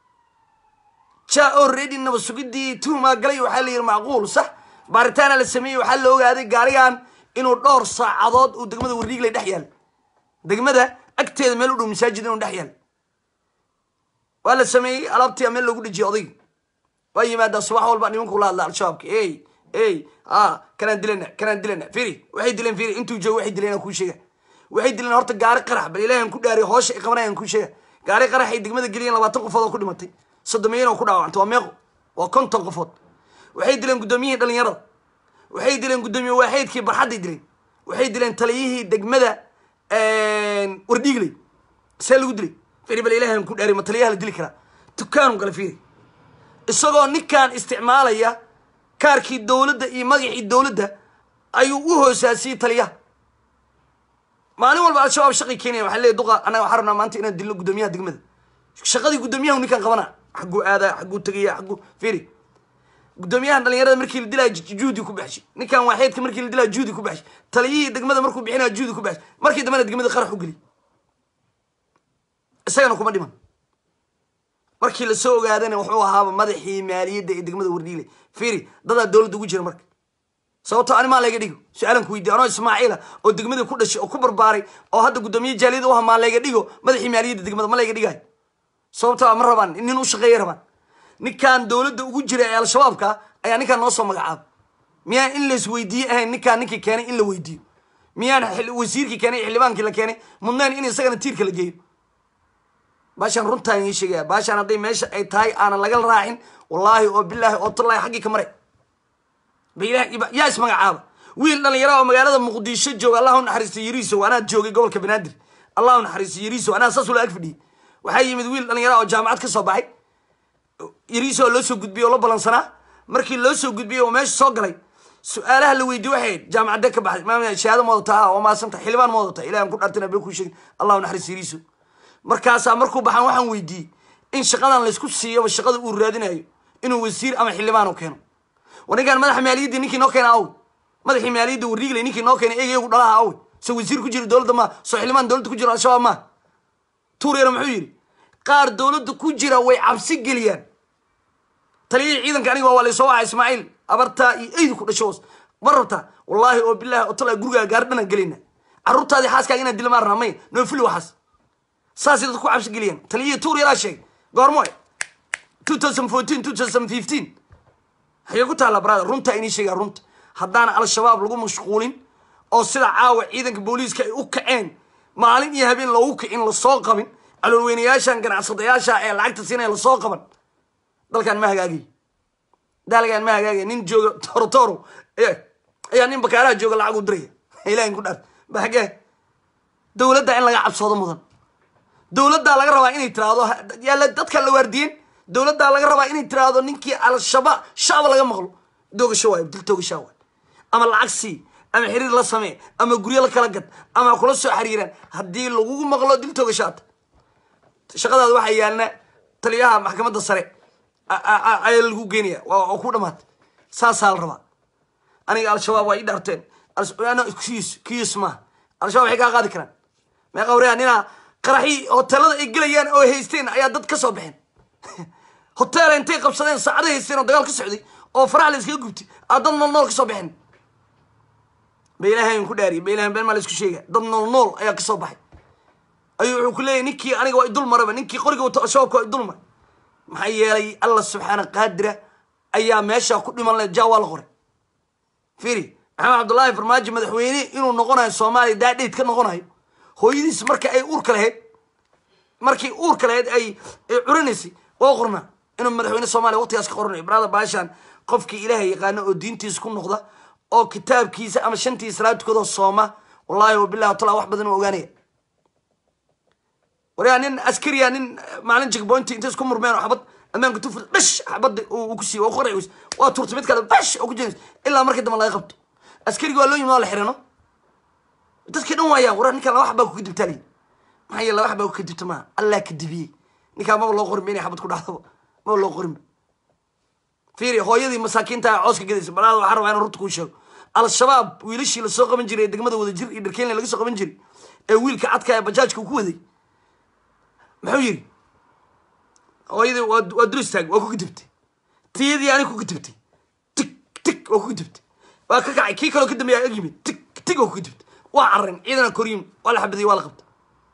Speaker 1: ja already naba sugidii tuuma galay waxaa la yidhi macquul sax baaritaana la sameeyey waxaa la ogaaday gaarigan inuu dhowr saacadood uu degmada warriigley dhex yaal degmada agteeda meel u dhow masaajid inuu dhex yaal waa la sameeyey alaabtia meel loogu dhejiyay odayga waa yimaadaa subax walba nimanku la hadla al-shabaabka ey ey a kanaan dilana kanaan dilana firi waxay dileen firi intuu joogo waxay dileen aan kuu sheega waxay dileen horta gaari qarax bal ilahi aan ku dhaariy hoosha ay qabanayaan kuu sheega gaari qarax ay degmada geliyeen labaatan qofood oo ku dhimatay soddomeeyan oo ku dhaawacantay waa meeqo waa konton qofood waxay dileen guddoomiyihii dhalinyarada waxay dileen guddoomiye waaxeydkii barxadday dileen waxay dileen taliyihii degmada wardhiigley see lagu dilay firi bal ilahi aan ku dhaariy ma taliyaha la dili karaa dukaanu gala fiiri isagoo ninkan isticmaalaya kaarkii dowladda iyo magacii dowladda ayuu u hoosaasiyey taliyaha maalin walba al-shabaab shaqay keenaya waxaa leeyahy duqa annaga waxaa rabnaa maanta inaan dilno guddoomiyaha degmada shaqadii guddoomiyaha ninkaan qabana xagguu aadaa xagguu tegaya xagguu firi guddoomiyahan dhalinyarada markii la dilaya juhdi ku baxshay ninkan waaxeedka markii la dilaya juhdi ku baxshay taliyihii degmada markuu bixinaya juhdi ku baxshay markii dambena degmada qarax u geliy isagana kuma dhiman markii lasoo ogaadana wuxuu ahaaba madaxii maaliyadda ee degmada wardhiile firi dadaa dowladda ugu jira marka sababtoo ani maa layga dhigo su-aalan ku weydiy anoo ismaaciila oo degmada ku dhashay oo ku barbaaray oo hadda guddoomiye jaaliyada u aha maa layga dhigo madaxii maaliyadda degmada ma layga dhigayo sababtoo ma rabaan nin u shaqeeya rabaan ninkaan dowladda ugu jira ee al-shabaabka ayaa ninkaan noo soo magacaaba miyaan in lais weydiiye ahayn ninkaan ninkii keenay in la weydiiyo miyaan wasiirkii keenay xildhibaankii la keenay mudnayn in isagana tiirka la geeyo baashaan runtaan ii sheegaya baashaan hadday meesha ay tahay aanan laga raacin wallaahi oo bilaahi oo tallahi xaggii ka maray yaa ismagacaaba wiil dhalinyara oo magaalada muqdisho jooga allah u naxariisto yariisow anaa joogay gobolka banaadir allah u naxariisto yariisow anaa saas ula ag fadhiyey waxaa yimid wiil dhalinyara oo jaamacad ka soo baxay yariiso oo loo soo gudbiyey oo la balansanaa markii loo soo gudbiyey oo meesha soo galay su-aalaha la weydiye waxay ahayd jaamacadee ka baxday maam shahaado ma wadataa oo maasanta xildhibaan ma wadataa ilahi aan ku dhaartana been kuu sheegin allah u naxariisto yariisow markaasaa markuu baxaan waxaan weydiiyey in shaqadan laysku siiyoba shaqada uu raadinayo inuu wasiir ama xildhibaan u keeno war ninkaan madaxa maaliyaddii ninkii noo keena awe madaxii maaliyadda warriigley ninkii noo keena eegayagu dhalaha awe so wasiir ku jira dowladda maa soo xildhibaan dowladda ku jira al-shabaab maa tuuryara muxuu yidhi qaar dowladda ku jira way cabsi geliyaan taliyihii ciidanka aniga waa laysoo waxa ismaaciil abartaa iyo eydu ku dhasho ma rabtaa wallaahi oo bilaahi oo tala gurigaa gaari dhanaan gelayna carruurtaadii xaaskaaga inaan dila maa rabnaa may noofili waxaas saasay dadku ku cabsi geliyaan taliyihii tuur yaraa sheegay goormo two thousand fourteen two thousand fifteen waxay ku taalla brother runta inii sheegaa runta haddaana al-shabaab lagu mashquulin oo sida caawa ciidanka booliiska ay u kaceen maalin iyo habeen loogu kicin lasoo qabin caloolweynayaashan ganacsadayaasha ee lacagta siinaya lasoo qaban dalkan ma hagaagay dalkan ma hagaagay nin jooga torotoro ayaa nin bakaaraha jooga lacag u diraya ilahin ku dhaar ba hagee dowladda in laga cabsoodo mudan dowladdaa laga rabaa inay tiraahdo yaala dadka la waardiyen dowladdaa laga rabaa inay tiraahdo ninkii al-shabaab shacba laga maqlo doogasho waayo dil toogashaa waay ama lacag sii ama xiriir la samee ama guryo la kala gad ama kula soo xiriiraan haddii lagugu maqlo dil toogashaata shaqadaada waxaa yaalna taliyaha maxkamadda sare ayaa lagu geynaya waa ku dhamaatay saasaa la rabaa aniga al-shabaab waa ii dhaarteen kiis kiis maaha al-shabaab waxay kaa qaadi karaan meeqa wareya ninaa qaraxii hoteelada ay gelayaan oo haysteen ayaa dad ka soo baxeen hoteela intay qabsadeen saacada haysteen oo dagaal ka socday oo faraha la iskaga gubtay aa dad nool nool ka soo baxeen ba ilahay ku dhaariy ba ilahay been maa la isku sheega dad nool nool ayaa ka soo baxay ayuu wuxuu ku leeyahy ninkii aniga waa idul maraba ninkii qoriga wato al-shabaabka waa idul maray maxaa yeelay allah subxaana qaadira ayaa meesha ku dhiman leh ja waa la qoray firi maxamed cabdullaahi farmaajo madaxweyne inuu noqonayo soomaaliya daadheyd ka noqonayo hooyadiis marka ay uurka lahayd markii uurka lahayd ay curinaysay waa qornaa inuu madaxweyne soomaaliya waqtigaas ka qoranayo brada baashan qofkii ilaahay yaqaano oo diintiisa ku noqda oo kitaabkiisa ama shantii salaadkoodoo sooma wallahi wabillahi tala wax badan u ogaanaya waryaa nin askariya nin maalin jigbointi intay isku murmeen oo xabad ammaanka tufur dhash xabadda uu ku siiy waa ku qarciws waa turtay mid kale dhash oo ku jeenays ilaa markii dambe laga qabto askariga waa loo yimi waa la xirano dadkii dhan waayaan waraa ninkaan laba xabaa ku kadibtaa layi maxaa yeele laba xabaa ku kadibta maaha allah kadibiyey ninkaan maba loo qorinba inay xabad ku dhacdaba maba loo qorinba fiiri hooyadii masaakiinta cooska gadaysa balaada waxaa rabaa inaan runta kuu sheego al-shabaab wiilashii lasoo qaban jiray ee degmada wadajir iyo dharkeynle laga soo qaban jiray ee wiilka cadka ee bajaajka uu ku waday muxuu yidhi hooyadii waa waa dur istaag waa ku kadibtay tiyadii ani ku kadibtay tig tig waa ku kadibtay waa ka kacay kii kaloo ka dambeeya ag yimid tig tig waa ku kadibtay waa carren ciidana koryin waa la xabadiyey waa la qabtay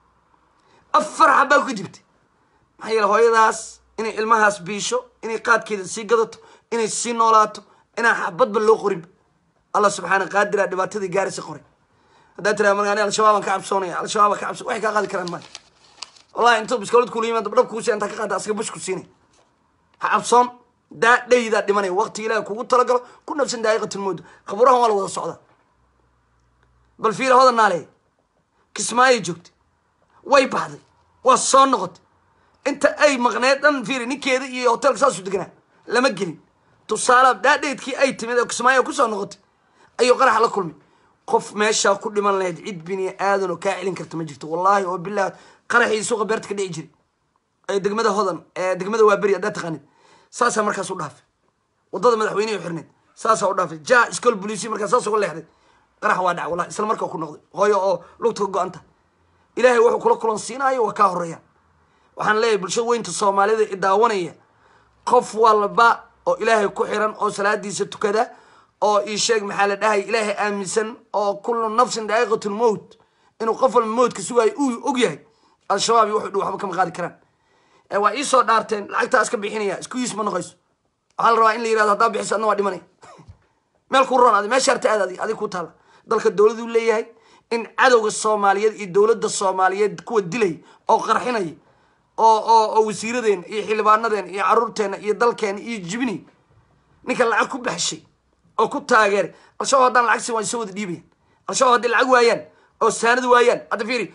Speaker 1: afar xabbaa ku kadibtay maxaa yeele hooyadaas inay ilmahaas biisho inay qaadkeeda sii gadato inay sii noolaato inaan xabadba loo qorinba allah subxaana qaadira dhibaatadii gaarisa qoray haddaad tiraa marka ani al-shabaabaan ka cabsoonaya al-shabaabaan ka cabso waxay kaa qaadi karaan maayo wallahi intuu biskowlad kula yimaado dhab kuusi intaa ka qaada asaga bush ku siinay ha cabsoon daa dhaydaa dhimanaya waqti ilaah kugu talagalo ku nafsan daa'iqatul mawd khaburahan waa la wada socdaa bal fiira hodan naale kismaayay joogtay way baxday waa soo noqotay inta ay maqneed dhan fiiri ninkeeda iyo hotelka saasuu deganaa lama gelin tusaala daadheydkii ay timid oo kismaayo kusoo noqotay ayuu qarax la kulmay qof meeshaa ku dhiman lahayd cid bini aadan oo kaa celin karta ma jirto wallaahi oo bilah qaraxii suuqa beerta ka dhici jiray ee degmada hodan ee degmada waaberi haddaad taqaanid saasaa markaas u dhaafay wadada madaxweynehi xirneed saasaa u dhaafay ja iskool bolisi markaa saas uga leexday qarax waa dhac wallahi isla markaa ku noqday hooyo oo lugta ka go-anta ilaahay wuxuu kula kulan siinaayo waa kaa horeeya waxaan leeyahay bulshada weynta soomaalida i daawanaya qof walba oo ilaahay ku xiran oo salaadiisa tukada oo ii sheeg maxaa la dhahay ilaahay aaminsan oo kullu nafsin daa'iqatu lmowt inuu qof walba mowtka sugaayo uu og yahay al-shabaab iyo wuxuu dhi waxba kama qaadi karaan ee waa iisoo dhaarteen lacagtaa iska bixinaya isku yiis ma noqoyso waxaa la rabaa in la yirahdo haddaa bixiso adna waa dhimanaya meel ku roon adi meesha harta aad adi adig ku taala dalka dowladuu leeyahay in cadowga soomaaliyeed iyo dowladda soomaaliyeed kuwa dilay oo qarxinaya oo oo oo wasiiradeena iyo xildhibaanadeena iyo caruurteena iyo dalkeena iyo jibini ninka lacag ku baxshay oo ku taageeray al-shabaab haddaan lacag siin waa soo wada dhiibayaan al-shabaab hadday lacag waayaan oo saanad waayaan hadda fiiri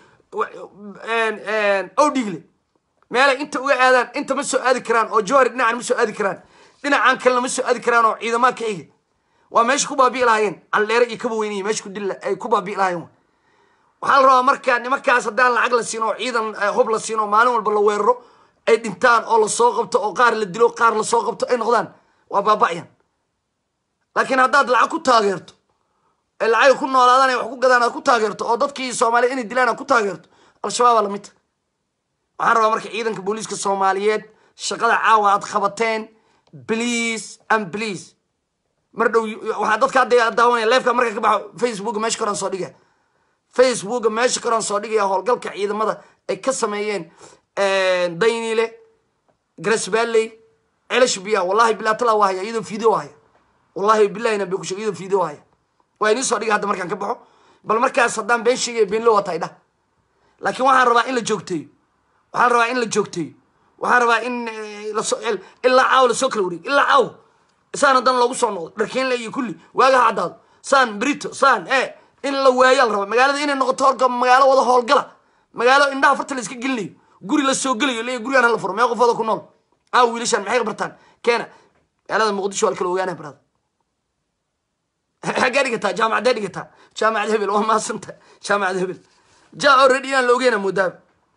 Speaker 1: ow dhiigle meelay inta uga aadaan inta ma soo aadi karaan oo jowhari dhinacan ma soo aadi karaan dhinacan kalena ma soo aadi karaan oo ciidamaha ka xiga waa meesha ku baabi'i lahaayeen caldheere iyo kaba weynaya meesha ku dil ay ku baabi'i lahaayeen waxaa la rabaa marka nimankaas haddaan lacag la siin oo ciidan hub la siin oo maalin walba la weeraro ay dhintaan oo lasoo qabto oo qaar la dilo qaar lasoo qabto ay noqdaan waa baaba'yan laakiin haddaad lacag ku taageerto ee lacag ku noolaadaan ay wax ku gadaan aad ku taageerto oo dadkii soomaaliya inay dilaan aad ku taageerto al-shabaabaa lamid ta waxaan rabaa marka ciidanka booliiska soomaaliyeed shaqada caawa aad qabateen please and please mar dhow waxaa dadka hadda daawanaya leefka marka ka baxo facebook meesha koraan soo dhiga facebook meesha koraan soo dhigaya howlgalka ciidamada ay ka sameeyeen daynile grasballey celash biya wallahi bilaa talaa waa haya iyadoo video haya wallahi bilahina bay ku sheeg iyadoo video haya waa inii soo dhiga hadda markaan ka baxo bal markaas haddaan been sheegaya beenlo waa tahay dhah laakiin waxaan rabaa in la joogteeyo waxaan rabaa in la joogteeyo waxaan rabaa in eh, lasoo el- ilaa caaw lasoo kala wareego ilaa caaw saan haddana loogu soo noqdo dharkeenle iyo kulli waagaha caddaado saan brito saan e in la waayaa la raba magaalada inay noqoto horka magaalo wada howlgala magaalo indhaha farta la iska gelinayo guri la soo gelayo leeya gurigaan hala furo mee qofooda ku nool caaw wiilashaan maxay bartaan keena magaalada muqdisho waa la kala ogaanaya barada xaggee dhigataa jaamacadee dhigataa jaamacad hebel waa maasanta jaamacad hebel ja already inaan la ogeyna moodaaba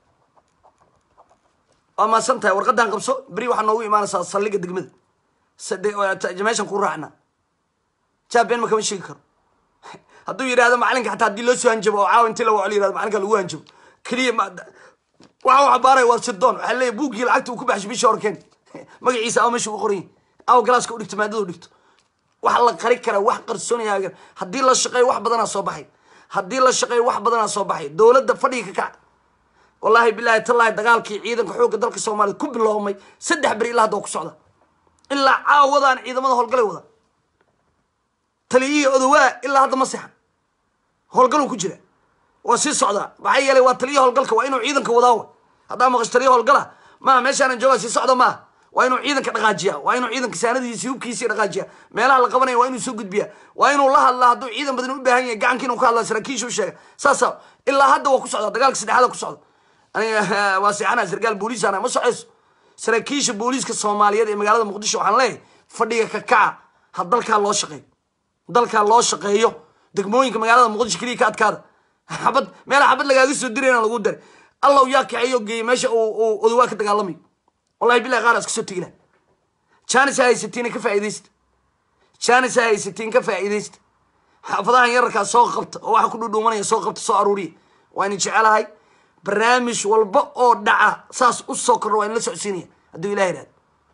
Speaker 1: waa maasan tahay warqadan qabso beri waxaa noogu imaanaysaa saldhiga degmada sade- meeshan ku raacna ja been ma kama sheegi karo hadduu yidhahdo macalinka xataa haddii loo soo hanjabo oo caawa intii la waco la yihahdo macalinka lagu hanjabo keliya ma waxa wax baaraya waa sidoon waxaa leeyahy buuggii lacagta uu ku baxshay bishii horkeen magaciisa aw meesha ugu qoran yahay aw galaaska u dhigto maadada u dhigto wax la qari kara wax qarsoonaya haddii la shaqeeyo wax badanaa soo baxay haddii la shaqeeyo wax badanaa soo baxay dowladda fadhiga ka kac wallaahi bilaahi tallaahi dagaalkii ciidanka xoogga dalka soomaaliya ku biloomay saddex beri ilaa hadda waa ku socda ilaa caawadaan ciidamada howlgalay wada taliyihii odowaa ilaa hadda ma sexan howlgaluu ku jira waa sii socdaa maxaa yeelay waa taliya howlgalka waa inuu ciidanka wadaa wa haddaa maqash taliya howlgala maaha meeshaanan joogaa sii socda maaha waa inuu ciidanka dhaqaajiya waa inuu ciidanka saanadiisi hubkiisii dhaqaajiya meelaha la qabanaya waa inuu soo gudbiya waa inuu la hadlaa hadduu ciidan badan u baahan yahay gacanka inuu ka hadlaa saraakiisha u sheega saasa ilaa hadda waa ku socda dagaalka saddexaada ku socda aniga waa seexanaa sarkaal booliisana ma socayso saraakiisha booliiska soomaaliyeed ee magaalada muqdisho waxaan leeyahay fadhiga ka kaca ha dalkaa loo shaqeeyo dalkaa loo shaqeeyo degmooyinka magaalada muqdisho keliya ka adkaada xabad meela xabad lagaaga soo dirayna lagu daray allow yaa kaxeeyo geeyey meesha uu uu odawaa ka dagaalamayo wallahi billahi qaar iska soo tegila jaanis ha haysatiin ka faa'iidaysta jaanis ha haysatiin ka faa'iidaysta xaafadahan yararkaa soo qabta oo waxa ku dhudhuumanaya soo qabta soo aruuriya waa idin jecelahay barnaamij walba oo dhaca saas u soo kordho waa idin la socodsiinaya hadduu ilaah yidhahdo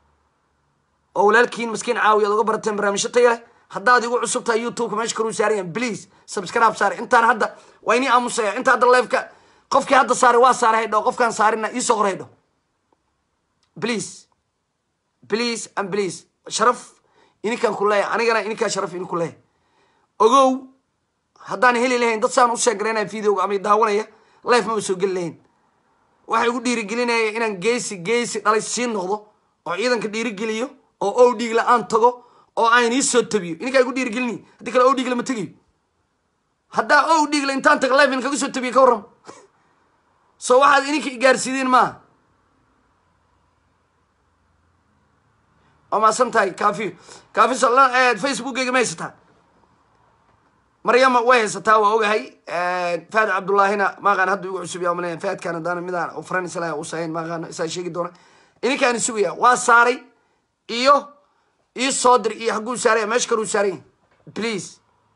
Speaker 1: oo walaalkiin maskiin caawi aad uga barateen barnaamijyo taya leh haddaad igu cusub tahay youtubeka meesha karuu saarayan please subscribe saare intaan hadda waa inii aamusaya inta hadda live-ka qofkii hadda saaray waa saaray haydho qofkaan saarina iisoo qor haydho please please and please sharaf ininkaan ku leeyahay anigana ininkaa sharaf idinku leeyahay ogow haddaan heli lahayn dad saan u sheegaraynaya videoga ama daawanaya life maba soo geli lahayn waxa igu dhiirigelinaya inaan geesi geesi dhalay sii noqdo oo ciidanka dhiirigeliyo oo ow dhiig la-aan tago oo aan ii soo tabiyo ininkaa igu dhiirigelinayo haddii kale ow dhiig lama tegayo haddaa ow dhiig la intaan tago life in kaga soo tabiyo ka warram so waxaad ininka igaarsiideen maaha waa maasan tahay kaafiyo kaafi facebookgayga ma haysataa maryama way haysataa waa ogahay fahad cabdullaahina maaqaan hadda igu cusub yaa malaya fahadkaan haddana midaan u faranaysa usahayn maaqaan isaa sheegi doona ininkaan sugaya waa saaray iyo ii soo dir iyo hagguu saaraya meesha kaluu saaran please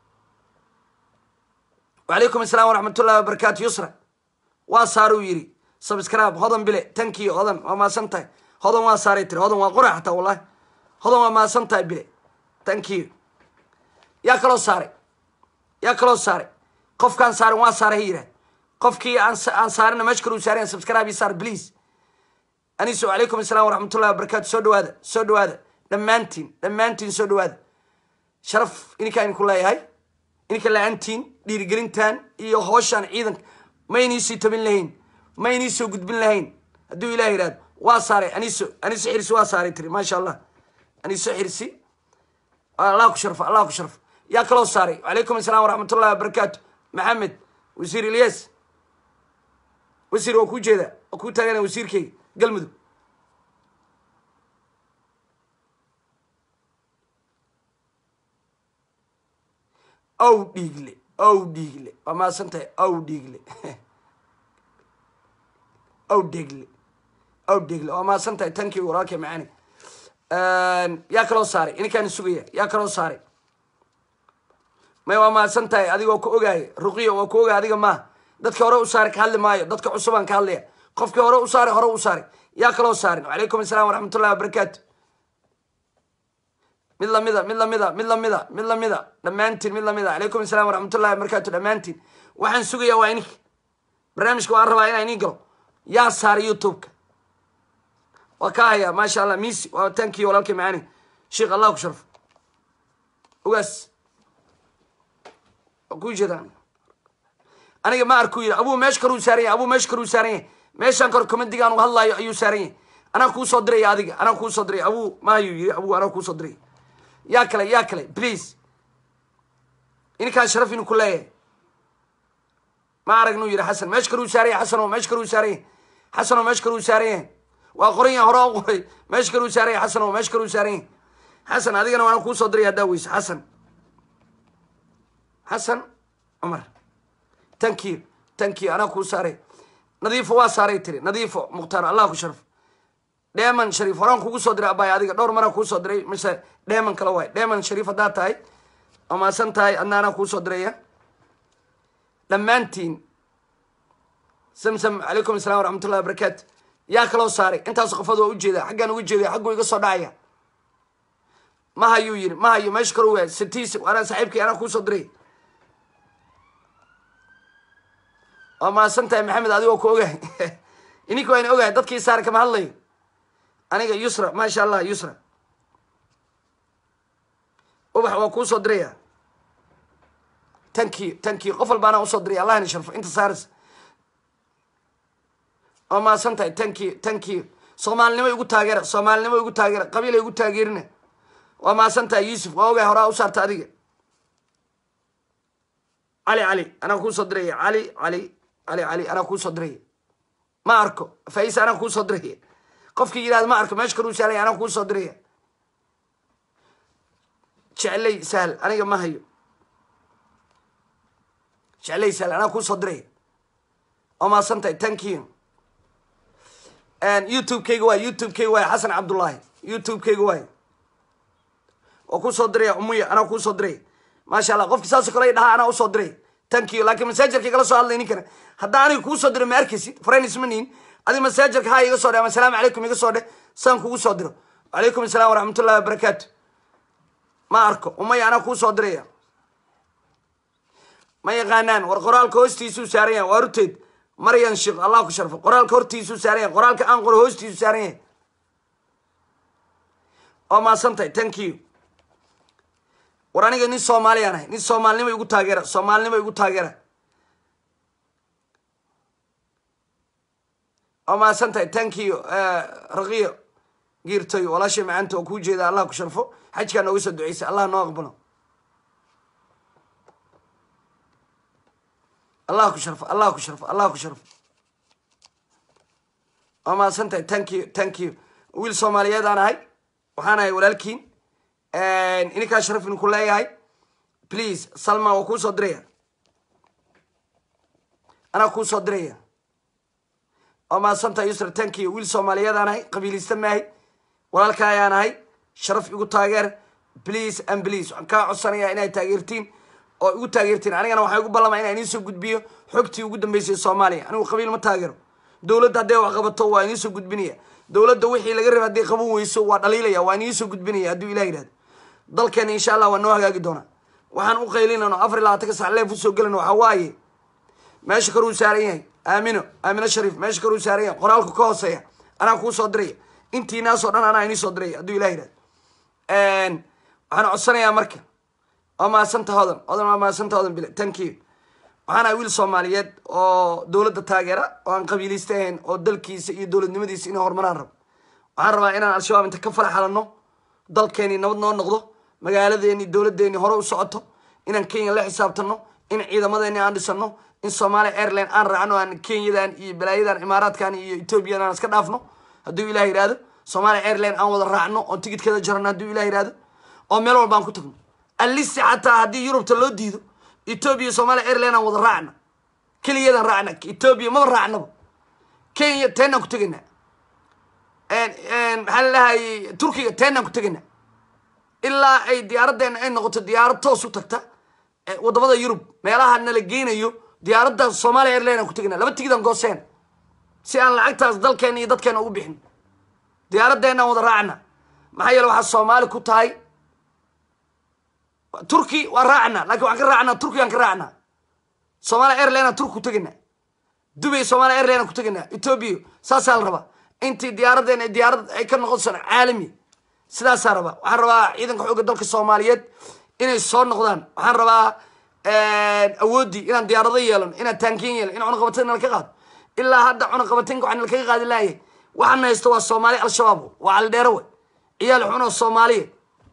Speaker 1: wacalaykum assalam waraxmatullahi wabarakaatu yusra waa saaruu yiri subscribe hodan bile tankiyo hodan waa maasan tahay hodan waa saaray tiri hodan waa qora xataa wallahi hodan waa maasan tahay bile tankiyo yaa kaloo saaray yaa kaloo saaray qofkaan saarin waa saaray ha yidhah qofkii aan aan saarina meesha kaluu saarayan subscribe ii saar please aniso calaykum assalam waraxmatullahi wabarakaatu soo dhawaada soo dhawaada dhammaantiin dhammaantiin soo dhawaada sharaf ininkaa idinku leeyahay ininka la-aantiin dhiirigelintan iyo hooshaan ciidanka ma iniisii tabin lahayn ma iniisoo gudbin lahayn hadduu ilah yidhahdo waa saaray aniso aniso xirsi waa saaray tiri maasha allah aniso xirsi allah ku sharfa allah ku sharfa yaa kaloo saaray calaykum assalam waraxmatullahi wabarakaatu maxamed wasiir ilyas wasiir waa kuu jeedaa waa kuu taagana wasiirkeyga galmudug ow dhiigle ow dhiigle waa maasan tahay ow dhiigle ow dhegle ow dhegle waa maasan tahay tankii walaalkay macaani yaa kaloo saaray ininkaan sugaya yaa kaloo saaray may waa maasan tahay adigoo ku ogaaya ruqiyo waa ku ogaaya adiga maaha dadka hore u saaray ka hadli maayo dadka cusubaan ka hadlaya qofkii hore u saaray hore u saaray yaa kaloo saarin wacalaykum assalam waraxmatullahi wabarakaatu mid lamida mid lamida mid lamida mid lamida dhammaantiin mid lamida calaykum assalam waraxmatullahi wabarakaatu dhammaantiin waxaan sugayaa waa ininka barnaamijka waan rabaa inaa inin galo yaa saaray youtubeka waa ka hayaa maasha allah misi waa tankii walaalkay macaani sheekh allah ku sharfo ogaas waa kuu jeedaan aniga ma arkuu yidhi abuu meesha karuu saaran yahay abuu meesha karuu saaran yahay meeshaan kor komandigaan u hadlaayo ayuu saaran yahay anaa kuu soo diraya adiga anaa kuu soo diraya abuu maayuu yidhi abuu anaa kuu soo diraya yaa kale yaa kale please ininkaan sharaf inu ku leeyahay ma aragnuu yidhi xasan meesha karuu saaran yahay xasan oo meesha karuu saaran yahay xasan oo meesha karuu saaran yahay waa qoran yahay hore u qoray meesha karuu saaran yahay xasan oo meesha karuu saaran yahay xasan adigana waana kuu soo diraya haddaa weyse xasan xasan cumar thank you thank you anaa kuu saaray nadiifo waa saaray tiri nadiifo mukhtaar allah ku sharaf dheeman shariif horaan kugu soo diray abay adiga dhowr maraa kuu soo diray mise dheeman kale waay dheeman shariif haddaa tahay amaasan tahay adna anaa kuu soo diraya dhammaantiin samsam calaykum assalam waraxmat ullahi wabarakaatu yaa kaloo saaray intaas qofood waa ujeeda xaggaan uga jeedaya xagguu iga soo dhacaya ma hayuu yidhi ma hayo meesha kale waa sitiis anaa saaxiibkii anaa kuu soo diray waa mahadsan tahay maxamed adigoo ku ogahay ininka waa ina ogahay dadkii saar kama hadlayo aniga yusra maasha allah yusra ubax waa kuu soo diraya tanki tanki qof walba anaa usoo diray allah ina sharfo inta saaris waa mahadsan tahay tanki tanki soomaalinimo igu taageera soomaalinimo igu taageera qabiila igu taageerina waa mahadsan tahay yuusuf waa ogahay horaa u saarta adiga cali cali anaa kuu soo diraya cali cali cali cali anaa kuu soo diraya ma arko faisa anaa kuu soo diraya qofkii yidhahda ma arko meesha karuu saalay anaa kuu soo diraya jeclay sahal aniga ma hayo jeclay sahal anaa kuu soo diraya waa mahadsan tahay thank you youtube-kayga waay youtube-kayga waay xasan cabdullaahi youtube-kayga waay waa kuu soo diraya umuya anaa kuu soo diraya maasha allah qofki saasoo kale dhahaa anaa usoo diray thank you laakiin masaajarka igala soo hadlay ninkana haddaa aniga kuu soo diro ma arkaysid friend isma niin adi masaajarka ha iga soo dhe ama asalaamu calaykum iga soo dheh saan kugu soo diro wacalaykum assalam waraxmatullahi wabarakaatu ma arko umaya anaa kuu soo diraya ma yaqaanaan war qoraalka hoostiisuu saaran yahay waa ruteed maryan sheekh allah ku sharfo qoraalka hortiisuu saaran yahay qoraalka aan qoro hoostiisuu saaran yahay waa maasan tahay thank you war aniga nin soomaaliyaan ahay nin soomaalinimo igu taageera soomaalinimo igu taageera waa mahadsan tahay thank you raqiyo giirtoy walaashay macaanta oo kuu jeeda allah ku sharfo xajkaa nooga soo duceysa allah noo aqbalo allah ku sharfo allah ku sharfo allah ku sharfo waa mahadsan tahay thank you thank you wiil soomaaliyeed aan ahay waxaan ahay walaalkiin ininkaa sharaf idinku leeyahay please salma waa kuu soo diraya anaa kuu soo diraya waa mahadsantahay yusra tankiyo wiil soomaaliyeed aan ahay qabiilista maahay walaalka ayaan ahay sharaf igu taageer please and please waxaan kaa codsanayaa inay taageertiin oo igu taageertiin anigana waxaa igu ballamaya inaan idiin soo gudbiyo xogtii ugu dambeysay soomaaliya anigu qabiil ma taageero dowladda hadday wax qabato waa idiin soo gudbinaya dowladda wixii laga raba hadday qaban weyso waa dhaliilaya waa idiin soo gudbinaya hadduu ilah yidhahdo dalkeena insha allah waa noo hagaagi doonaa waxaan u qaylinano afar iyo labaatanka sac leef usoo gelano waxaa waaye meesha karuu saaran yahay aamino aamino shariif meesha karuu saaran yahay qoraalku ka hooseeya anaa kuu soo diraya intiinaasoo dhan anaa inii soo diraya hadduu ilah yidhahdo waxaan codsanayaa marka waa mahadsanta hodan hodan waa mahadsanta hodan bile thank you waxaan ahay wiil soomaaliyeed oo dowladda taageera oo aan qabiilista ahayn oo dalkiisa iyo dowladnimadiisa inay horumaraan rabo waxaan rabaa inaan al-shabaab inta ka faraxalano dalkeeni nabad noo noqdo magaaladeeni dowladeeni hore u socoto inaan kenya la xisaabtano in ciidamadeeni aan dhisano in somalia airline aan raacno aan kenyadan iyo balaayadan imaaraadkan iyo ethoobiyan aan iska dhaafno hadduu ilah yihahdo somalia airline aan wada raacno oo tigidkeeda jarano hadduu ilah yihahdo oo meel walba aan ku tagno alisi xataa haddii yurubta loo diido ethoobia somalia airline aan wada raacna keliyadan raacna ethoobiya maba raacnaba kenya teenaan ku tegaynaa maxaa lalahay turkiga teenaan ku tegaynaa ilaa ay diyaaraddeena ay noqoto diyaarad toos u tagta wadamada yurub meelaha nala geynayo diyaaradda somalia airline aan ku tegaynaa laba tigidaan gooseen si aan lacagtaas dalkeena iyo dadkeena ugu bixin diyaaraddeennaan wada raacna maxaa yeele waxaa soomaali ku tahay turki waa raacna lakin waxaan ka raacnaa turkigaan ka raacnaa somalia airline aan turki ku tegaynaa dubay somalia airline aan ku tegaynaa ethoobia saasaa la rabaa intii diyaaraddeena diyaarad ay ka noqon sano caalami sidaasaa rabaa waxaan rabaa ciidanka xoogga dalka soomaaliyeed inay soo noqdaan waxaan rabaa awooddii inaan diyaarado yeelano inaan taankiin yeelano in cunaqabateyn nala ka qaado ilaa hadda cunaqabateynka waxaa nalakaga qaadi laayay waxaana haysto waa soomaali al-shabaab waa caldheero we ciyaal xun oo soomaaliya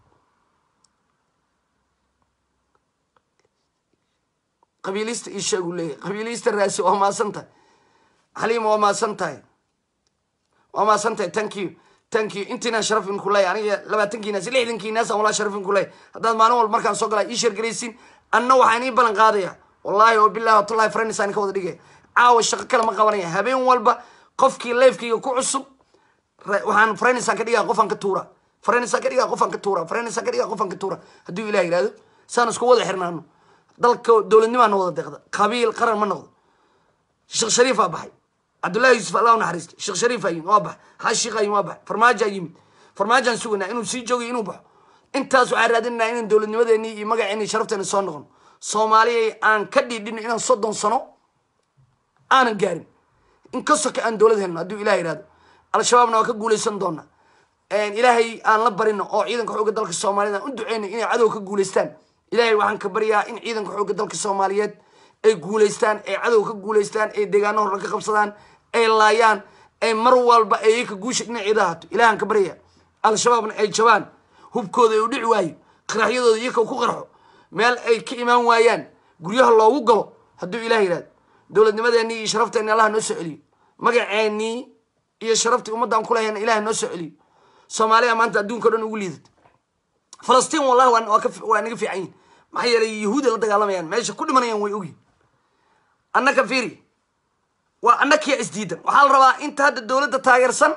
Speaker 1: qabiilista ii sheegu leeyahy qabiilista raasi waa maasan tahay xaliima waa maasan tahay waa maasan tahay thank you thank you intiinaan sharaf inku leeyahy aniga labaatankiinaas lixdankiinaas aan walaa sharaf inku leeyahy haddaad maalin walba markaan soo galaa ii sheergaraysiin anna waxaan ii ballan qaadaya wallahi oo billahi watullahi friends aan ka wada dhigaya caawa shaqo kale ma qabanaya habeen walba qofkii leefkayga ku cusub waxaan friends aan ka dhigaya qofaan ka tuura friends aan ka dhigaya qofaan ka tuura friends aan ka dhigaya qofaan ka tuura hadduu ilaah yidhahdo saan isku wada xirnaano dalka dowladnimaana wada deeqda qabiil qaran ma noqdo sheekh shariifaa baxay cabdullahi yuusuf allah naxariista sheekh shariifaa yimid waa baxay xaashiiqaa yimid waa baxay farmaajaa yimid farmaajaan sugaynaa inuu sii joogayo inuu baxo intaas waxaan raadinanaa inaan dowladnimadeenii iyo magaceeni sharafteena soo noqono soomaaliyay aan ka dhiidhino inaan soddon sano aanan gaarin in ka soka aan dowlad helno hadduu ilah yihahdo al-shabaabna waa ka guulaysan doona ilaahay aan la barino oo ciidanka xoogga dalka soomaaliyeed aan u duceyno inay cadow ka guulaystaan ilaahay waxaan ka baryaa in ciidanka xoogga dalka soomaaliyeed ay guulaystaan ay cadow ka guulaystaan ay deegaano horna ka qabsadaan ay laayaan ay mar walba ay ka guusha dhinaceeda haato ilahan ka baryaya al-shabaabna ay jabaan hubkooda ay u dhici waayo qaraxyadooda iyaka ku qarxo meel ay ka imaan waayaan guryaha loogu galo hadduu ilah yihahdo dowladnimadeenii iyo sharafteeni allaha noo soo celiyo magaceenii iyo sharaftii ummaddan kulehayna ilaha noo soo celiyo soomaaliya maanta adduunka o dhan ugu liidato falastiin wallahi waa naga fiican yihin maxaa yeelay yahuuda la dagaalamayaan meesha ku dhimanayaan way ogyihin annaka fiiri waa annakiya isdiidan waxaa la rabaa inta hadda dowladda taageersan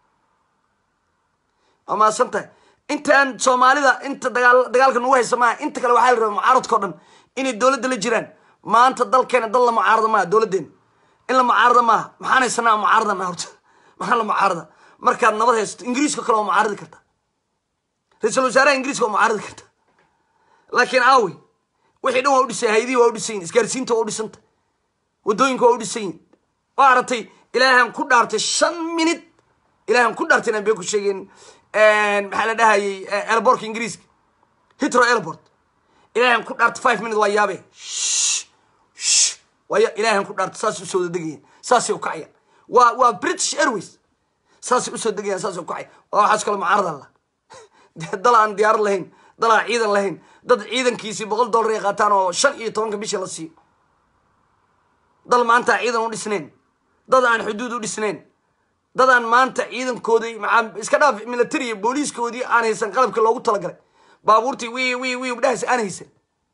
Speaker 1: waa mahadsan tahay intaan soomaalida inta dagaal dagaalka nagu haysa maaha inta kale waxaa la rabaa mucaaradka o dhan inay dowladda la jiraan maanta dalkeena dal la mucaarada maaha dowladdeena in la mucaarada maaha maxaan haysanaa mucaaradana horta maxaa la mucaarada markaad nabad haysato ingiriiska kale waa mucaaradi karta ra-iisul wasaaraha ingiriiska waa mucaaradi karta laakiin aawi wixii dhan waa u dhisay hayadihii waa u dhisan yihin isgaarsiinta waa u dhisanta waddooyinka waa u dhisan yihin waa aragtay ilaahan ku dhaartay shan minid ilaahan ku dhaartay inaan been ku sheegeen maxaa la dhahayay airbortka ingiriiska hitro airport ilaahan ku dhaartay five minute waa yaabe waay ilaahan ku dhaartay saasay usoo degayaan saasay ukacayaan waa waa british airways saasay usoo degayaan saasay ukacayaan waa waxaas kale mucaarada la dal aan diyaarad lahayn dal aan ciidan lahayn dad ciidankiisii boqol dollar ay qaataan oo shan iyo tobanka bishii la siiyo dal maanta ciidan u dhisnayn dad aan xuduud u dhisnayn dad aan maanta ciidankoodii maaa iska dhaaf military booliiskoodii aan haysan qalabka loogu talagalay baabuurtii wi wi wi udhahays aan haysan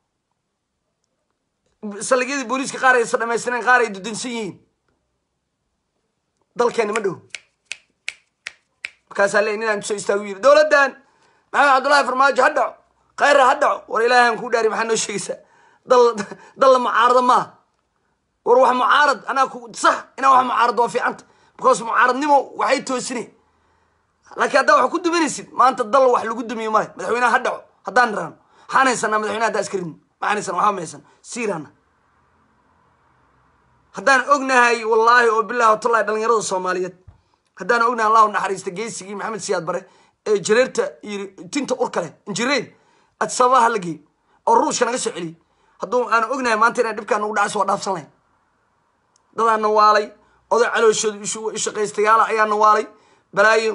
Speaker 1: saldhigyadii booliiska qaar aysan dhamaystireen qaar ay dudinsan yihiin dalkeena ma dhow markaasaa le ninaan soo istaagu yiri dowladdan maxamed cabdullahi farmaajo ha dhaco khayra ha dhaco war ilaahan kuu dhaari maxaa noo sheegaysaa dal dal la mucaarada maaha war wax mucaarad anaa ku sax inaa wax mucaarad waa fiicanta because mucaaradnimo waxay toosine laakiin haddaa wax ku duminaysid maanta dal wax lagu dumiyo male madaxweynaha ha dhaco haddaan niraano maxaan haysanaa madaxweynaha haddaa iskarin maxaan haysana waxba ma haysan siirana haddaan ognahay wallaahi oo bilahi watallahi dhalinyarada soomaaliyeed haddaan ognahay allahu naxariista geesigii maxamed siyaad bare ee jareerta iyo tinta urka leh injireyn adsabaha ha la geeyo oo ruushka naga soo celiyey hadduu aan ognahay maanta inaan dhibkaan nagu dhacayso waa dhaafsan lahayn dadaan nawaalay oday calooshooda ishaqaystayaala ayaa nawaalay balaayo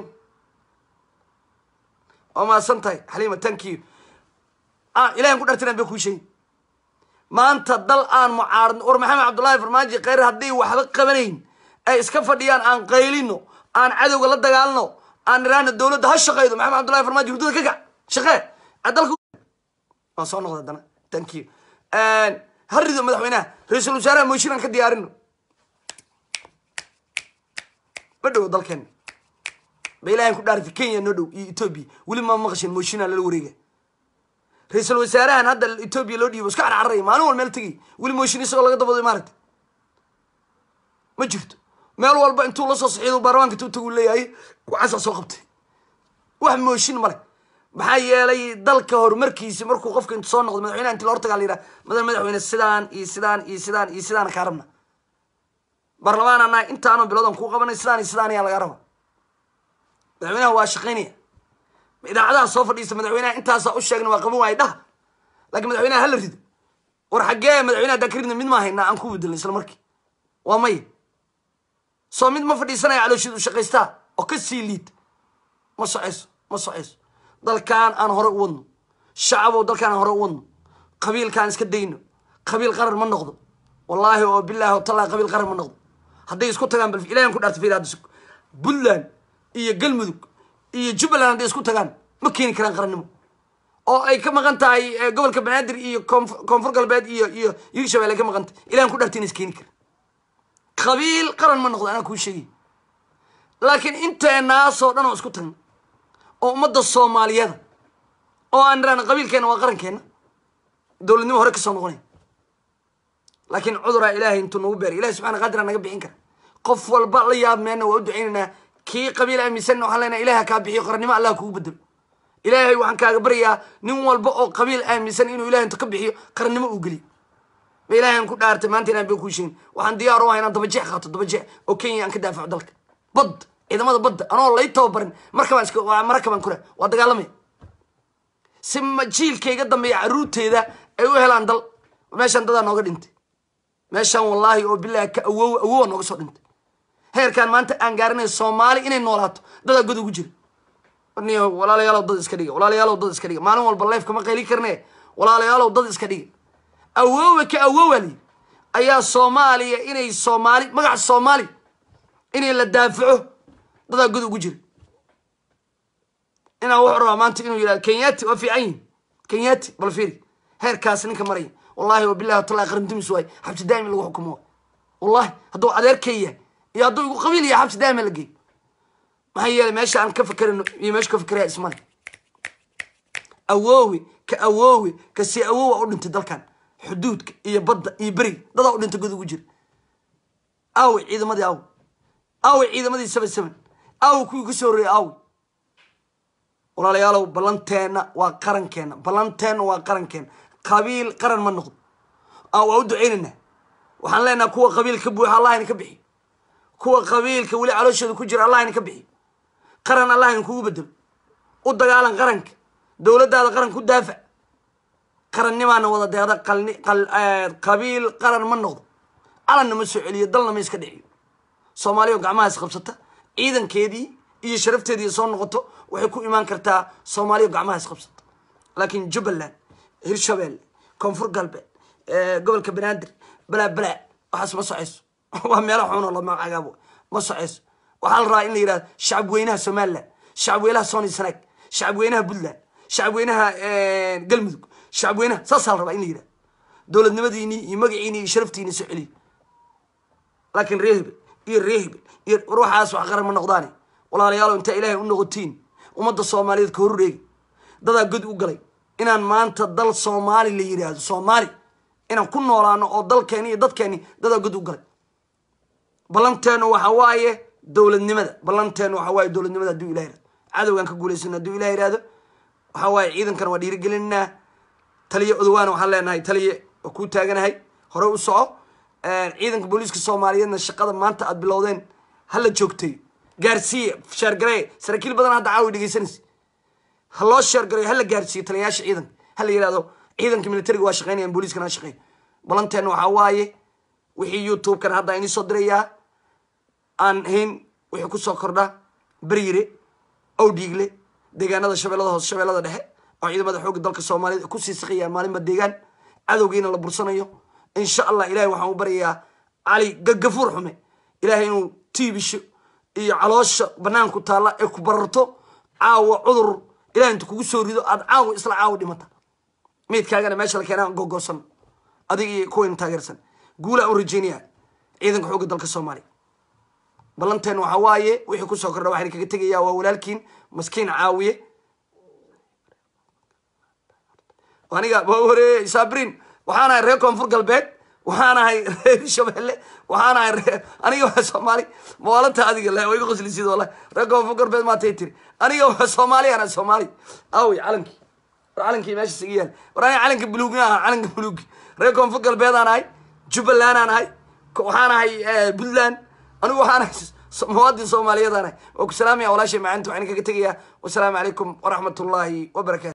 Speaker 1: waa mahadsan tahay xaliima tankiyo ilahan ku dhartinaan bay kuu sheegin maanta dal aan mucaarad war maxamed cabdullaahi farmaajo kheyr hadday waxba qabanayn ay iska fadhiyaan aan qaylino aan cadowga la dagaalno aan iraana dowladda ha shaqeydo maxamed cabdullahi farmaajo hurdada ka kac shaqee dalka waan soo noqda haddana thank you ha rido madaxweynaha ra-iisul wasaaraha mooshin aan ka diyaarino ma dhowo dalkeena ba ilahan ku dhaartay kenya noo dhow iyo etoobiya weli ma maqashin mooshinaa lala wareega ra-iisul wasaarahan hadda etoobiya loo dhiibo iska carcararaya maalin wal meel tegay weli mooshin isagoo laga dabado maaragta ma jirto meel walba intuu la soo saxiido baarlamaanka intuu tagu leeyahay waxaasaa soo qabtay wax mooshin male maxaa yeelay dalka horumarkiisi markuu qofka intu soo noqdo madaxweynaha inti la hortagaa la yidhaha madan madaxweyne sidaan iyo sidaan iyo sidaan iyo sidaan kaa rabna baarlamaan anaa intaanoo biloodan kuu qabanay sidaan iyo sidaan ayaa lagaa raba madaxweynaha waa shaqaynaya idaacadaha soo fadhiista madaxweynaha intaasaa u sheegna waa qaban waaya dhaha lakiin madaxweynaha hala rido war xaggee madaxweynaha haddaan ka ridna mid maa haynaa aan ku bedelna isla markii waa maya soo mid ma fadhiisanaya calooshiid u shaqaystaa oo ka sii liid ma socayso ma socayso dalkaan aan hore u wadno shacabow dalkaan aan hore u wadno qabiilkaan iska dayno qabiil qaran ma noqdo wallaahi oo bilaahi oo tallaahi qabiil qaran ma noqdo hadday isku tagaan bal ilahan ku dhaarta fiir hadda puntland iyo galmudug iyo jubbaland hadday isku tagaan ma keeni karaan qarannimo oo ay ka maqan tahay eh, gobolka banaadir iyo koonf- koonfur galbeed iyo iyo hirshabelle ay ka maqan tahay ilahan ku dhaarta ina is keeni karan qabiil qaran ma noqdo anaa kuu sheegay laakiin inteenaasoo dhan oo isku tagna oo ummadda soomaaliyeeda oo aan iraan qabiilkeena waa qarankeena dowladnimo hore kasoo noqonay laakiin cuduraa ilaahay intuu nagu beeray ilahi subxana qadira naga bixin kara qof walba la yaab meena waa u ducaynaynaa kii qabiil aaminsanna waxaan leenahay ilaah kaa bixiyo qarannimo allah kugu bedelo ilaahay waxaan kaaga baryayaa nin walba oo qabiil aaminsan inuu ilahay intu ka bixiyo qarannimo uu geliyo ma ilaahay ku dhaartay maanta inaan been kuu sheegin waxaan diyaar u ahay inaan dabajeex qaato dabajeex oo kenya aan ka daafaco dalka bad ciidamada badda anoo lay tababarin markabaan iska waa marakabaan kura waa dagaalamaya si ma jiilka iga dambeeya caruurteeda ay u helaan dal meeshaan dadaa nooga dhintay meeshaan wallaahi oo bilaahi ka awow awowa nooga soo dhintay heerkaan maanta aan gaarinayo soomaali inay noolaato dadaa god ugu jira niyo walaalayaalow dad iska dhiga walaalayaalow dad iska dhiga maalin walba leefka ma qayli karne walaalayaalow dad iska dhiga awoowe ka awoowali ayaa soomaaliya inay soomaali magaca soomaali inay la daafaco dadaa god ugu jira inaa wuxuu rabaa maanta inuu yidhahdo kenyati waa fiican yihin kenyati bal fiiri heerkaas ninka maraya wallahi wabillahi watallahi qarantimis waay xabsi daa'im in lagu xukumo waay wallahi hadduu adeerkay yahay iyo hadduu igu qabiil yahay xabsi daa'ima la geeyo maxaa yeelay meesha aan ka fakerino iyo meesha ka fakeraya ismale awoowe ka awoowe ka si awoowa u dhintay dalkan xuduudka iyo badda iyo beriga dadaa u dhintay god ugu jira aawe ciidamadii aawe aawe ciidamadii seven seven aawe kuwii kasoo horreeyay aawe walaalayaalow ballanteenna waa qarankeena ballanteenna waa qarankeena qabiil qaran ma noqdo aa waa u ducaynaynaa waxaan leenaha kuwa qabiil ka buuxa allah idin ka bixiyo kuwa qabiilka weli calooshooda ku jira allah idin ka bixiyo qaran allah idin kugu bedelo u dagaalan qaranka dowladdaada qaranka u daafac qarannimaana wada deeqda qalni qal qabiil qaran ma noqdo calanna ma soo celiyo dalna ma iska dhiciyo soomaaliya oo gacmaha is qabsata ciidankeedii iyo sharafteedii soo noqoto waxay ku imaan kartaa soomaaliya oo gacmaha is qabsata laakiin jubbaland hirshabelle koonfur galbeed gobolka banaadir balaa balaa waxaas ma socayso waa meelo xunoo lama cagaabo ma socayso waxaa la rabaa in la yidhahdo shacab weynaha somaliland shacab weynaha sony sanaag shacab weynaha puntland shacab weynaha galmudug shacab weynaha saasaa la rabaa in la yidhahdo dowladnimadiinii iyo magaciinii iyo sharaftiini soo celiyo laakiin ree hebel iyo ree hebel iyo war waxaas wax qaran ma noqdaane walaalayaalow intaa ilaahay u noqotiin ummadda soomaaliyeed ka horreegi dadaa god u galay inaan maanta dal soomaali la yidhaahdo soomaali inaan ku noolaano oo dalkeeni iyo dadkeeni dadaa god u galay ballanteenu waxa waaye dowladnimada ballanteenu waxa waaye dowladnimada hadduu ilah yihahdo cadowgaan ka guulaysano hadduu ilah yihahdo waxa waaye ciidankana waa dhiirigelinaa taliye odowaana waxaan leenahay taliye waa kuu taaganahay hore u soco ciidanka booliiska soomaaliyeedna shaqada maanta aad bilowdeen hala joogtay gaarsiiye sheergaree saraakiil badan hadda caawi dhegeysanaysa ha loo sheergareyo hala gaarsiiyo taliyayaasha ciidanka hala yihahdo ciidanka militariga waa shaqeynayaan booliiskana ha shaqeeyo ballanteena waxaa waaye wixii youtube-kan hadda ini soo dirayaa aan hayn wixii kusoo kordha beriire owdhiigle deegaanada shabeellada hoose shabeellada dhexe oo ciidamada xoogga dalka soomaaliyeed kusii siqayaan maalinba deegaan cadowgiina la bursanayo insha allah ilahay waxaan u baryayaa cali gagafuur xume ilahay inuu tiibisho iyo caloosha banaanku taalla ee ku bararto caawa cudur ilahay intu kugu soo rido aada caawa isla caawa dhimata meydkaagana meesha la keenaa gogoosan adig iyo kuwayna taageersan guulaa u rajeynaya ciidanka xoogga dalka soomaaliya ballanteen waxaa waaye wixii kusoo kordha waxayna kaga tegayaa waa walaalkiin maskiin caawiye aniga hore saabrin waxaan ahay reer koonfur galbeed waxaan ahay reer hirshabelle waxaan ahay ree aniga waa soomaali mawaalanta adiga le waa iga qoslisid wallahi reer koonfur galbeed maatay tiri aniga waa soomaali ana soomaali awi calankii war calankii meeshas iga yaal war aniga calanka buluugi aha calanka buluugi reer koonfur galbeed aan ahay jubbaland aan ahay waxaan ahay puntland anigu waxaan ahay muwaadin soomaaliyeed aan ahay waa ku salaamaya walaashay macalinta waxaan kaga tegayaa wasalaamu calaykum waraxmat ullaahi wabarakatu